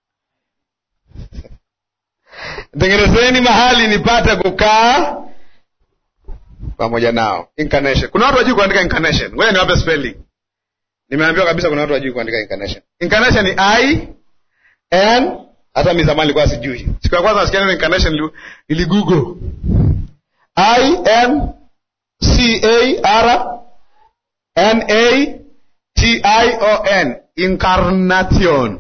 A: nitengenezeni mahali nipate kukaa pamoja nao incarnation kuna watu wajui kuandika incarnation ngoja niwape spelling nimeambiwa kabisa kuna watu wajui kuandika incarnation incarnation ni i n hata mi zamani likuwa sijui siku ya kwanza nasikia neno incarnation niligoogle i n c a r n a t i o n incarnation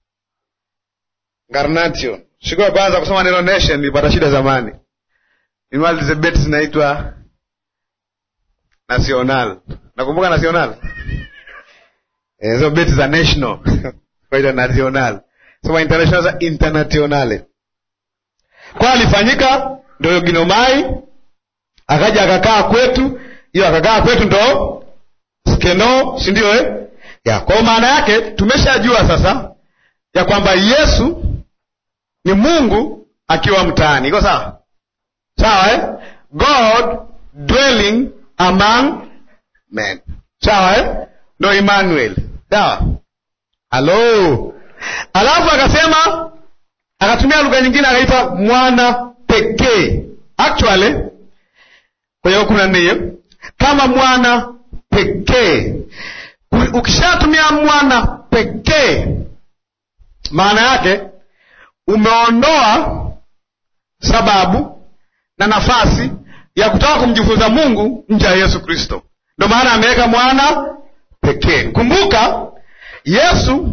A: incarnation siku ya kwanza kusoma neno nation nilipata shida zamani nimalize beti zinaitwa national nakumbuka national hizo e, beti za national kwaita national sema international za internationale kwa alifanyika ndo ginomai akaja akakaa kwetu hiyo akakaa kwetu ndo skeno si ndio eh? ya kwa maana yake tumeshajua sasa ya kwamba yesu ni mungu akiwa mtaani iko sawa sawa eh? god dwelling among men sawa eh? ndo emmanuel sawa halo alafu akasema akatumia lugha nyingine akaita mwana pekee actually kwenye kumi na nne hiyo kama mwana pekee ukishatumia mwana pekee maana yake umeondoa sababu na nafasi ya kutaka kumjifunza mungu nje ya yesu kristo ndo maana ameweka mwana pekee kumbuka yesu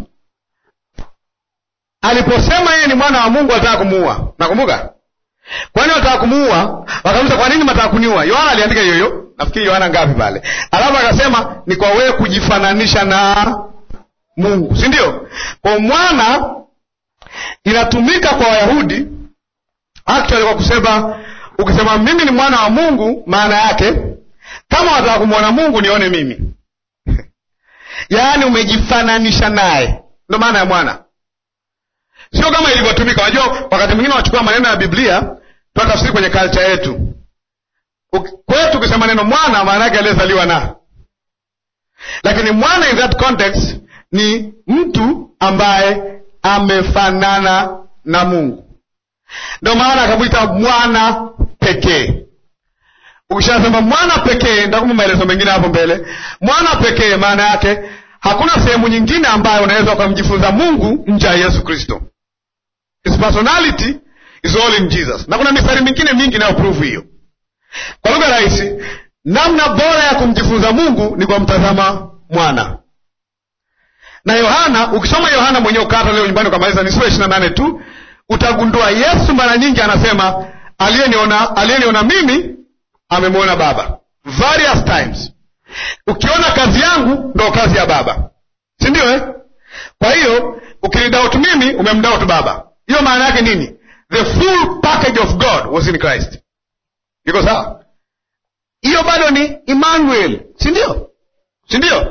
A: aliposema yeye ni mwana wa mungu alitaka kumuua nakumbuka kwani wataka kumuua wakamuza kwa nini mataka kuniua yohana aliandika hiyo hiyo nafikiri yohana ngapi pale alafu akasema ni kwa wewe kujifananisha na mungu si ndio kwa mwana inatumika kwa wayahudi actually kwa kusema ukisema mimi ni mwana wa mungu maana yake kama wataka kumwona mungu nione mimi yaani umejifananisha naye ndo maana ya mwana sio kama ilivyotumika unajua wakati mwingine wachukua maneno ya biblia twatafsiri kwenye kalcha yetu kwetu ukisema neno mwana maana yake aliyezaliwa na lakini mwana in that context ni mtu ambaye amefanana na mungu ndio maana akamwita mwana pekee ukishasema mwana pekee ntakupa maelezo mengine hapo mbele mwana pekee maana yake hakuna sehemu nyingine ambayo unaweza ukamjifunza mungu nje ya yesu kristo his personality is all in jesus na kuna mistari mingine mingi inayoprove hiyo kwa lugha rahisi namna bora ya kumjifunza mungu ni kwa mtazama mwana na yohana ukisoma yohana mwenyewe ukata leo nyumbani ukamaliza ni sura ishiri na nane tu utagundua yesu mara nyingi anasema aliyeniona aliyeniona mimi amemwona baba various times ukiona kazi yangu ndo kazi ya baba si ndio eh? kwa hiyo ukinidautu mimi umemdautu baba hiyo maana yake nini the full package of god was in christ iko sawa hiyo bado ni emmanuel si ndio si ndio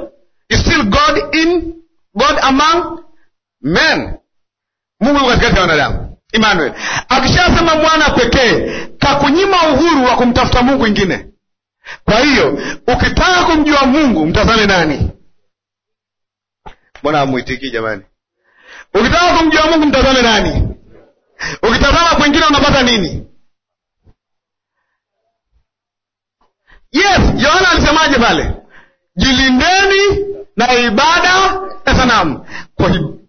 A: is still god in god among men mungu yuko katikati ya wanadamu emmanuel akishasema mwana pekee kakunyima uhuru wa kumtafuta mungu ingine kwa hiyo ukitaka kumjua mungu mtazame nani mbona amwitikii jamani ukitaka kumjua mungu mtazame nani ukitazama kwengine unapata nini yes yohana alisemaje pale jilindeni na ibada ya sanamu kwa hiyo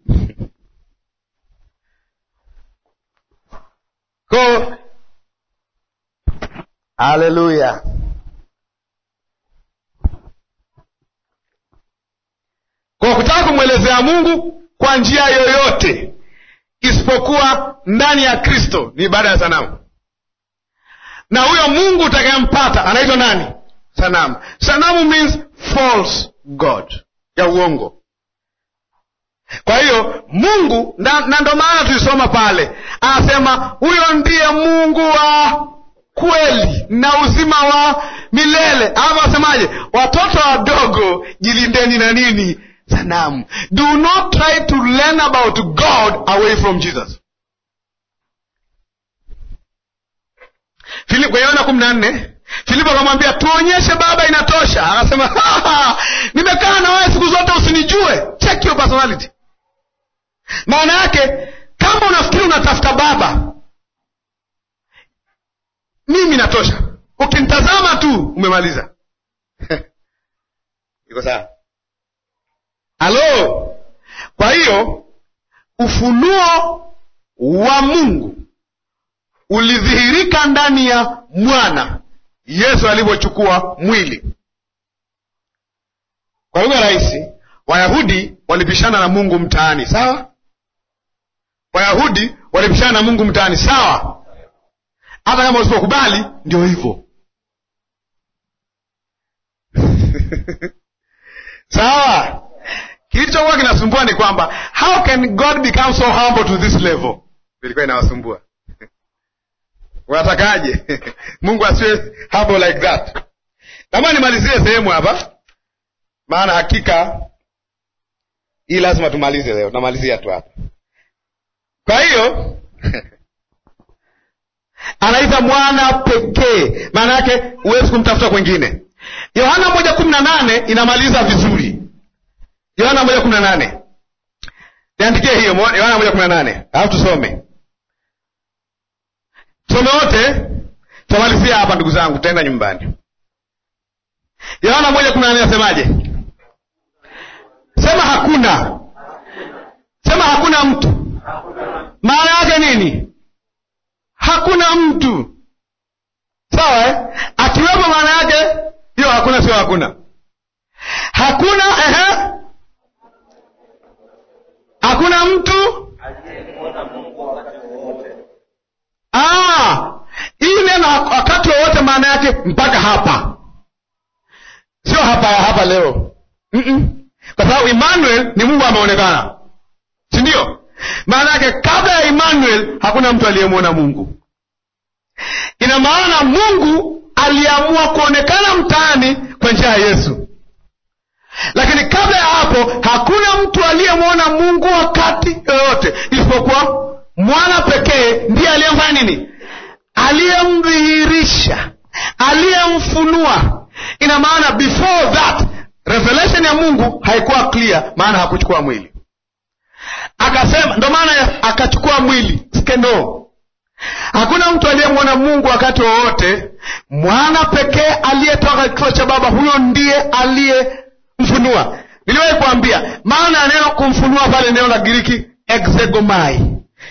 A: ko haleluya kwa kutaka kumwelezea mungu kwa njia yoyote isipokuwa ndani ya kristo ni ibada ya sanamu na huyo mungu utakayempata anaitwa nani sanamu sanamu means false god ya uongo kwa hiyo mungu na, na ndo maana tulisoma pale anasema huyo ndiye mungu wa kweli na uzima wa milele ama wasemaje watoto wadogo jilindeni na nini sanamu do not try to learn about god away from jesus kwenye yohana kumi na nne filipo akamwambia tuonyeshe baba inatosha akasema nimekaa na wewe siku zote usinijue check your personality maana yake kama unafikiri unatafuta baba mimi natosha ukinitazama tu umemaliza iko sawa halo kwa hiyo ufunuo wa mungu ulidhihirika ndani ya mwana yesu alivyochukua mwili kwa lugha rahisi wayahudi walipishana na mungu mtaani sawa wayahudi walipishana na mungu mtaani sawa hata kama usipokubali ndio hivyo sawa kilichokuwa kinasumbua ni kwamba how can god become so humble to this level ilikuwa inawasumbua unatakaje mungu asiwe humble like that kama nimalizie sehemu hapa maana hakika hii lazima tumalize leo tunamalizia tu hapa kwa hiyo anaita mwana pekee maana yake huwezi kumtafuta kwengine yohana moja kumi na nane inamaliza vizuri yohana moja kumi na nane niandikie hiyo yohana moja kumi na nane alafu tusome tusome wote tutamalizia hapa ndugu zangu tutaenda nyumbani yohana moja kumi na nane nasemaje sema hakuna sema hakuna mtu maana yake nini hakuna mtu sawa eh? akiwepo maana yake hiyo hakuna sio hakuna hakuna ehe hakuna mtu hii neno wakati wowote maana yake mpaka hapa sio hapa hapa leo Mm-mm. kwa sababu emmanuel ni mungu ameonekana si ndio maana yake kabla ya emmanuel hakuna mtu aliyemwona mungu ina maana mungu aliamua kuonekana mtaani kwa njia ya yesu lakini kabla ya hapo hakuna mtu aliyemwona mungu wakati yoyote isipokuwa mwana pekee ndiye aliyemfanya nini aliyemdhihirisha aliyemfunua ina maana before that revelation ya mungu haikuwa clear maana hakuchukua mwili akasema ndo maana akachukua mwili skendo hakuna mtu aliyemwona mungu wakati wowote mwana pekee aliyetoka kifo cha baba huyo ndiye aliyemfunua niliwahi kuambia maana ya neno kumfunua pale neno la giriki exegomai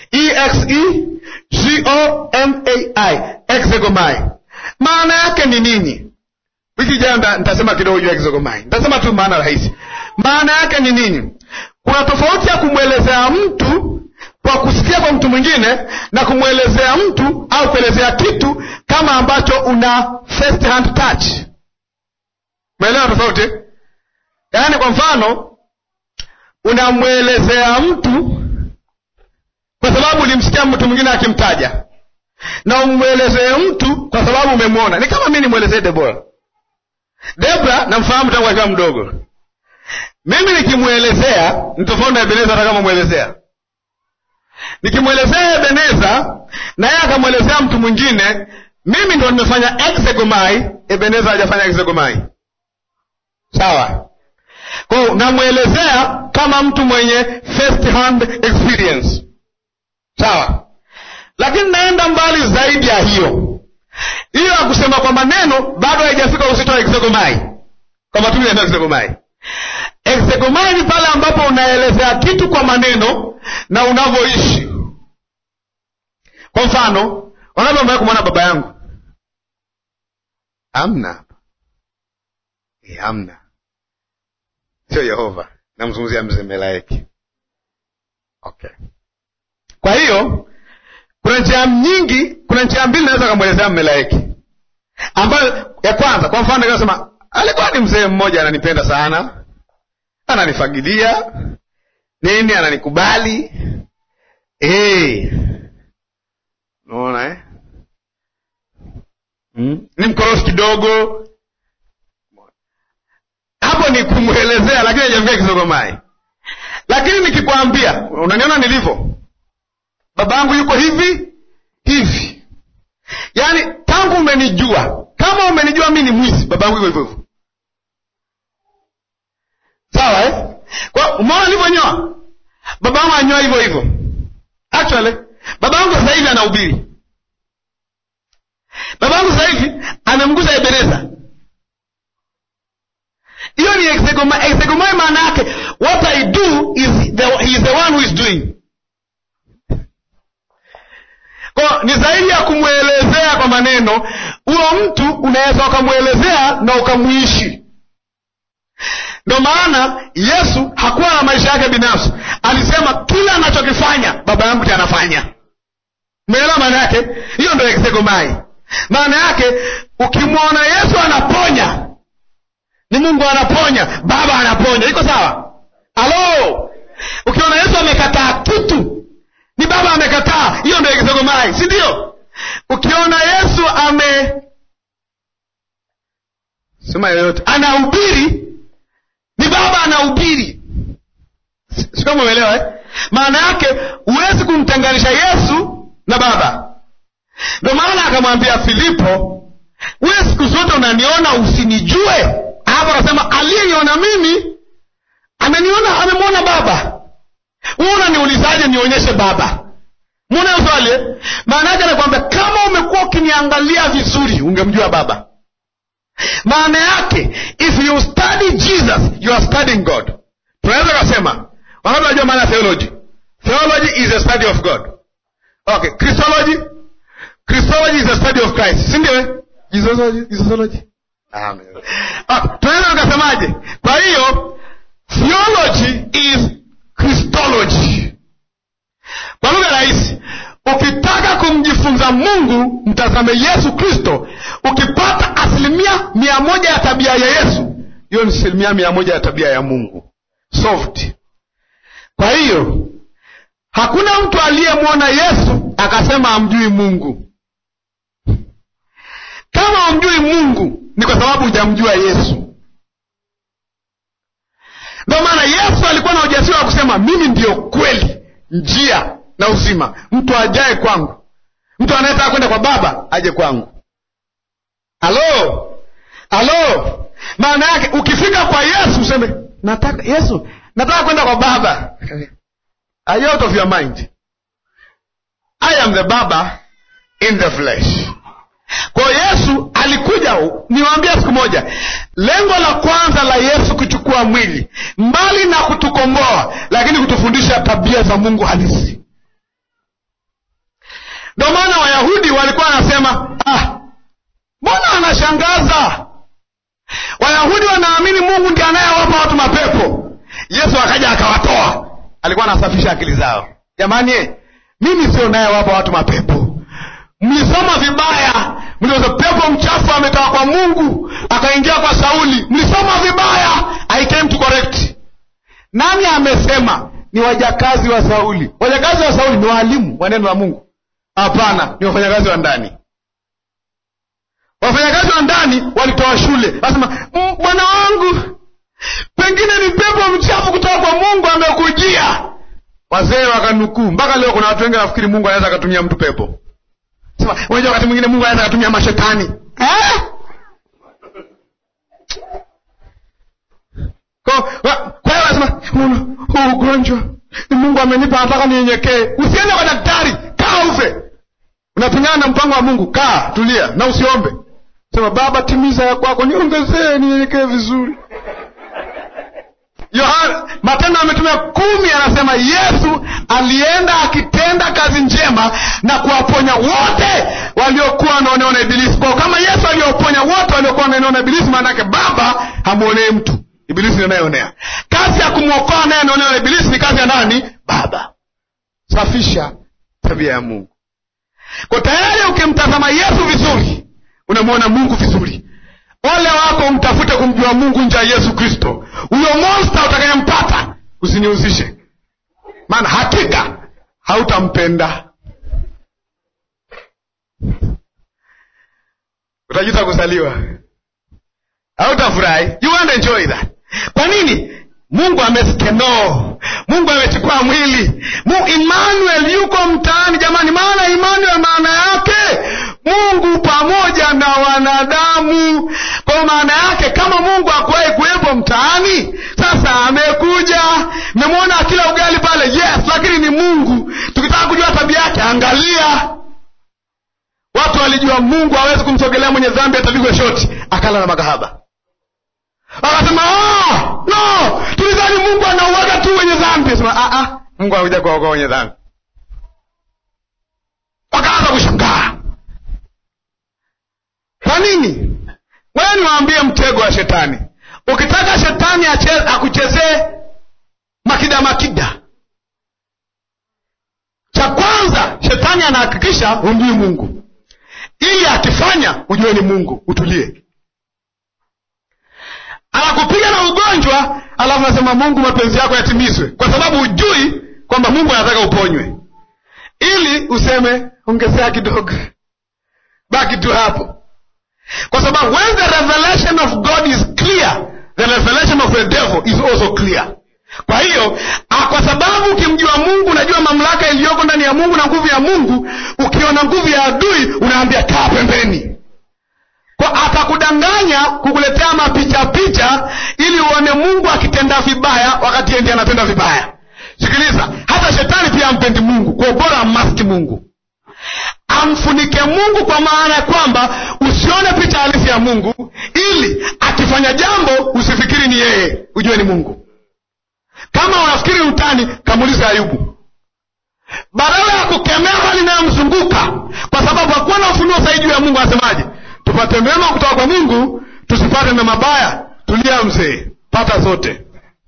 A: e-x-e-g-o-m-a-i exegomai maana yake ni nini wiki ijayo nitasema kidogo juu ya exegomai nitasema tu maana rahisi maana yake ni nini kuna tofauti ya kumwelezea mtu kwa kusikia kwa mtu mwingine na kumwelezea mtu au kuelezea kitu kama ambacho una first hand touch umeelewa tofauti yaani kwa mfano unamwelezea mtu kwa sababu ulimsikia mtu mwingine akimtaja na umwelezee mtu kwa sababu umemwona ni kama mi nimwelezee debora debra namfahamu tangu akiwa mdogo mimi nikimwelezea ni tofauti na ebeneza hata kama mwelezea nikimwelezea ebeneza na yeye akamwelezea mtu mwingine mimi ndo nimefanya exegomai ebeneza hajafanya exegomai sawa kwao namwelezea kama mtu mwenye first hand experience sawa lakini naenda mbali zaidi ya hiyo hiyo ya kusema kwa maneno bado haijafika uzito wa exegomai kwa matumizi ya exegomai exegomai ni pale ambapo unaelezea kitu kwa maneno na unavyoishi kwa mfano wangapi wamewahi kumwona baba yangu amna e, amna sio yehova namzungumzia mzee melaeki okay kwa hiyo kuna njia nyingi kuna njia mbili naweza kamwelezea mmelaeki ambayo ya kwanza kwa mfano ikasema alikuwa ni mzee mmoja ananipenda sana ananifagilia nini ananikubali hey. naona eh? mm? ni mkorofi kidogo hapo ni kumwelezea lakini hajafika kisogomai lakini nikikwambia unaniona nilivyo baba yangu yuko hivi hivi yaani tangu umenijua kama umenijua mi ni mwizi baba yangu yuko hivyo hivyo sawa eh? kwa umeona nilivyonyoa baba yangu anyoa hivyo hivyo actually baba yangu sasa hivi anahubiri baba yangu sasa hivi amemgusa ebeneza hiyo ni exegomai exegomai maana yake what i do is the, he is the one who is doing kwa ni zaidi ya kumwelezea kwa maneno huyo mtu unaweza ukamwelezea na ukamwishi ndo maana yesu hakuwa na maisha yake binafsi alisema kila anachokifanya baba yangu ti anafanya umeelewa maana yake hiyo ndo exegomai maana yake ukimwona yesu anaponya ni mungu anaponya baba anaponya iko sawa halo ukiona yesu amekataa kitu ni baba amekataa hiyo ndo exegomai si ndio ukiona yesu ame sema yoyote anahubiri ni baba anahubiri sio umeelewa eh? maana yake huwezi kumtenganisha yesu na baba ndio maana akamwambia filipo we siku zote unaniona usinijue hapo akasema aliyeniona mimi ameniona amemwona baba huu unaniulizaje nionyeshe baba mwona hiyo swali eh? maana yake anakwambia kama umekuwa ukiniangalia vizuri ungemjua baba maana yake if you study jesus you are studying god tunaweza kasema wangapi najua maana ya theology theology is a study of god okay christology christology is a study of christ si ndio jesusology jesusology ah, tunaweza tukasemaje kwa hiyo theology is christology kwa lugha rahisi ukitaka kumjifunza mungu mtazame yesu kristo ukipata asilimia mia moja ya tabia ya yesu hiyo ni asilimia mia moja ya tabia ya mungu soft kwa hiyo hakuna mtu aliyemwona yesu akasema amjui mungu kama amjui mungu ni kwa sababu hujamjua yesu ndio maana yesu alikuwa na ujasiri wa kusema mimi ndiyo kweli njia na uzima mtu ajaye kwangu mtu anayetaka kwenda kwa baba aje kwangu halo halo maana yake ukifika kwa yesu useme nataka yesu nataka kwenda kwa baba Are you out of your mind i am the baba in the flesh kwa yesu alikuja niwaambia siku moja lengo la kwanza la yesu kuchukua mwili mbali na kutukomboa lakini kutufundisha tabia za mungu halisi ndio maana wayahudi walikuwa wanasema ah, mbona anashangaza wayahudi wanaamini mungu ndi anayewapa watu mapepo yesu akaja akawatoa alikuwa anasafisha akili zao jamani mimi sio nayewapa watu mapepo mlisoma vibaya mliweza pepo mchafu ametoka kwa mungu akaingia kwa sauli mlisoma vibaya i came to correct nani amesema ni wajakazi wa sauli wajakazi wa sauli ni waalimu wa neno la mungu hapana ni wafanyakazi wa ndani wafanyakazi wa ndani walitoa shule wasema bwana wangu pengine ni pepo mchafu kutoka kwa mungu amekujia wazee wakanukuu mpaka leo kuna watu wengi wanafikiri mungu anaweza akatumia mtu pepo sema unajua wakati mwingine mungu anaweza akatumia mashetani eh? Kwa kwa- kwa hiyo wanasema "Huu- huu ugonjwa ni mungu amenipa nataka ninyenyekee usiende kwa daktari kaa ufe unapingana na mpango wa mungu kaa tulia na usiombe sema baba timiza ya kwako niongezee ninyenyekee vizuri yohana matendo ametumia kumi anasema yesu alienda akitenda kazi njema na kuwaponya wote waliokuwa wanaonewa na ibilisi kwao kama yesu alioponya wote waliokuwa wanaonewa na ibilisi maana yake baba hamwonei mtu ibilisi ndiye anayeonea kazi ya kumwokoa naye anaonewa na ibilisi ni kazi ya nani baba safisha tabia ya mungu kwa tayari ukimtazama yesu vizuri unamwona mungu vizuri ole wako umtafute kumjua mungu nje ya yesu kristo huyo monsta utakayempata usinihusishe maana hakika hautampenda utajuta kuzaliwa hautafurahi you won't enjoy that kwa nini mungu ameskenoo mungu amechukua mwili Mu, emmanuel yuko mtaani jamani maana emmanuel maana yake mungu pamoja na wanadamu kwa maana yake kama mungu akuwahi kuwepo mtaani sasa amekuja memwona akila ugali pale yes lakini ni mungu tukitaka kujua tabia yake angalia watu walijua mungu hawezi kumsogelea mwenye dhambi atapigwa shoti akala na makahaba akasema "Ah, no tulidhani mungu anauaga tu wenye dhambi sema "Ah, ah, mungu anakuja kuwaokoa wenye dhambi wakaanza kushangaa kwa nini wewe niwaambie mtego wa shetani ukitaka shetani ache- akuchezee makida makida cha kwanza shetani anahakikisha humjui mungu ili akifanya ujue ni mungu utulie anakupiga na ugonjwa alafu anasema mungu mapenzi yako yatimizwe kwa sababu hujui kwamba mungu anataka uponywe ili useme ongezea kidogo baki tu hapo kwa sababu when the revelation of god is clear the revelation of the devil is also clear kwa hiyo ah, kwa sababu ukimjua mungu unajua mamlaka iliyoko ndani ya mungu na nguvu ya mungu ukiona nguvu ya adui unaambia kaa pembeni kwa atakudanganya kukuletea mapicha picha ili uone mungu akitenda vibaya wakati yeye ndiye anatenda vibaya sikiliza hata shetani pia ampendi mungu kwa bora ammaski mungu amfunike mungu kwa maana ya kwamba usione picha halisi ya mungu ili akifanya jambo usifikiri ni yeye ujue ni mungu kama unafikiri utani kamulize ayubu badala ya kukemea hali inayomzunguka kwa sababu hakuwa na ufunuo zaidi juu ya mungu anasemaje tupate mema kutoka kwa mungu tusipate na mabaya tulia mzee pata zote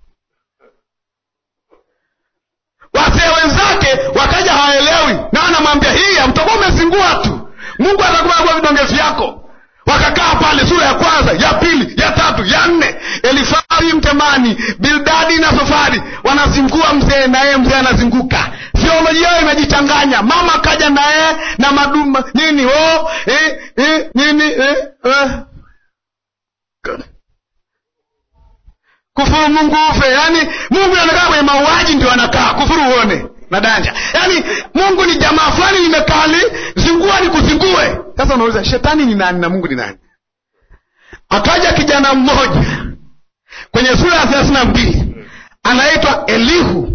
A: wazee wenzake wakaja hawaelewi na anamwambia hii mtakuwa umezingua tu mungu atakuwa vidonge vyako wakakaa pale sura ya kwanza ya pili ya tatu ya nne elifari mtemani bildadi na sofari wanazingua mzee na yeye mzee anazinguka theolojia yao imejichanganya mama akaja na yeye na maduma nini oh, eh, eh, nini eh, eh. kufuru mungu ufe yaani mungu anakaa kwenye mauaji ndio anakaa kufuru uone na danja yaani mungu ni jamaa fulani limekali zingua ni kuzingue sasa unauliza shetani ni nani na mungu ni nani akaja kijana mmoja kwenye sura ya thelathini na mbili anaitwa elihu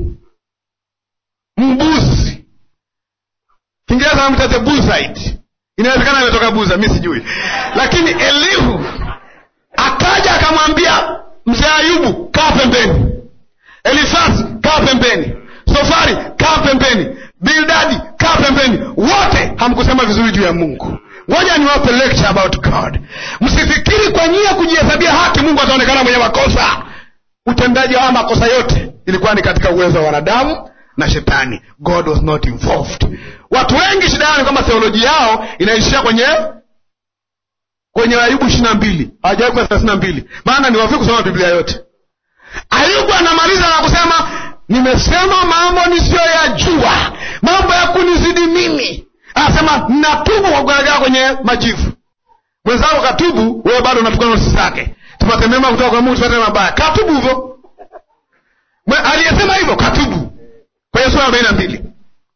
A: mbuzi kiingereza namta the buzite inawezekana imetoka buza mi sijui lakini elihu akaja akamwambia mzee ayubu kaa pembeni elifasi kaa pembeni sofari kaa pembeni bildadi kaa pembeni wote hamkusema vizuri juu ya mungu ngoja niwape lecture about god msifikiri kwa nyia kujihesabia haki mungu ataonekana mwenye makosa utendaji wa makosa yote ilikuwa ni katika uwezo wa wanadamu na shetani god was not involved watu wengi shida yao ni kwamba theoloji yao inaishia kwenye kwenye ayubu ishiri na mbili hawajawai kuwa thelathini na mbili maana ni wavi kusoma biblia yote ayubu anamaliza na kusema nimesema mambo nisiyoyajua mambo ya kunizidi mimi anasema natubu kwa kugaragara kwenye majivu mwenzako katubu wewe bado unatukana notisi zake tupate mema kutoka kwa Mungu, tupate mabaya. Katubu hivyo, aliyesema hivyo katubu kwenye sura arobaini na mbili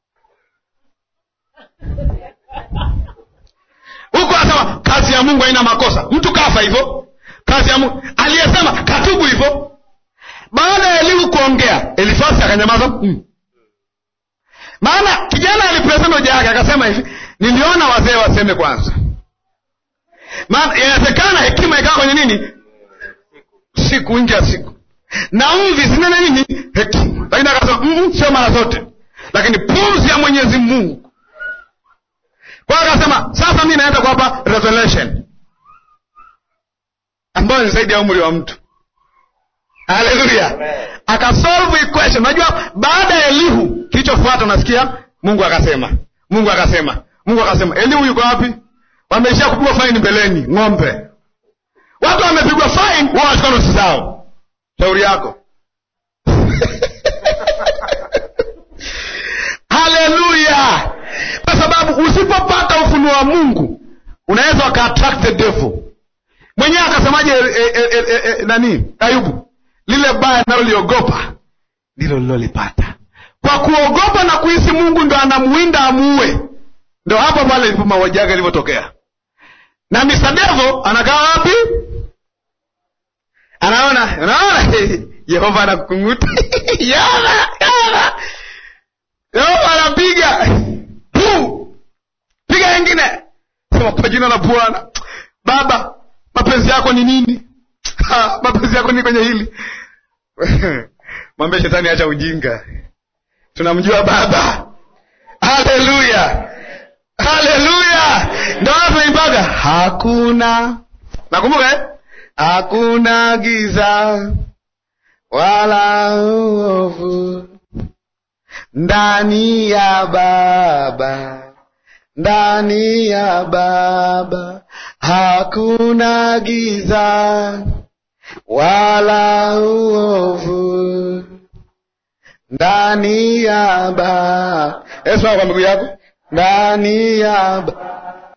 A: huko anasema kazi ya Mungu haina makosa. Mtu kafa hivyo, kazi ya Mungu aliyesema katubu hivyo. Baada ya Elihu kuongea, Elifasi akanyamaza mm. Maana kijana alipresenta hoja yake akasema hivi, niliona wazee waseme kwanza. Maana inawezekana hekima ikawa kwenye nini, siku nje ya siku, na mvi zinene nini, hekima. Lakini akasema mm, sio mara zote, lakini pumzi ya Mwenyezi Mungu. Kwa hiyo akasema sasa mi naenda kuwapa revelation ambayo ni zaidi ya umri wa mtu. Haleluya! akasolve equation. Unajua, baada ya Elihu kilichofuata, unasikia Mungu akasema, Mungu akasema, Mungu akasema. Elihu yuko wapi? Wameishia kupigwa faini mbeleni, ng'ombe. Watu wamepigwa faini, wao wachukua nosi zao. Shauri yako. Haleluya! Kwa sababu usipopata ufunuo wa Mungu unaweza waka attract the devil mwenyewe. Akasemaje e, e, e, e, nani Ayubu? lile baya naloliogopa ndilo lilolipata. Kwa kuogopa na kuhisi Mungu ndo anamwinda amuue, ndo hapo pale ilipo mauaji yake ilivyotokea. Na Mr. Devil anakaa wapi? Anaona, unaona Yehova anakung'uta yana yana, Yehova anapiga pu piga wengine, sema kwa jina la Bwana. Baba, mapenzi yako ni nini? Ha, mapenzi yako ni kwenye hili mwambie shetani, acha ujinga, tunamjua Baba. Haleluya, haleluya! Ndo tunaimbaga hakuna, nakumbuka eh? hakuna giza wala uovu ndani ya Baba, ndani ya Baba hakuna giza wala uovu ndani ya Baba. Yesu kwa miguu yako ndani ya Baba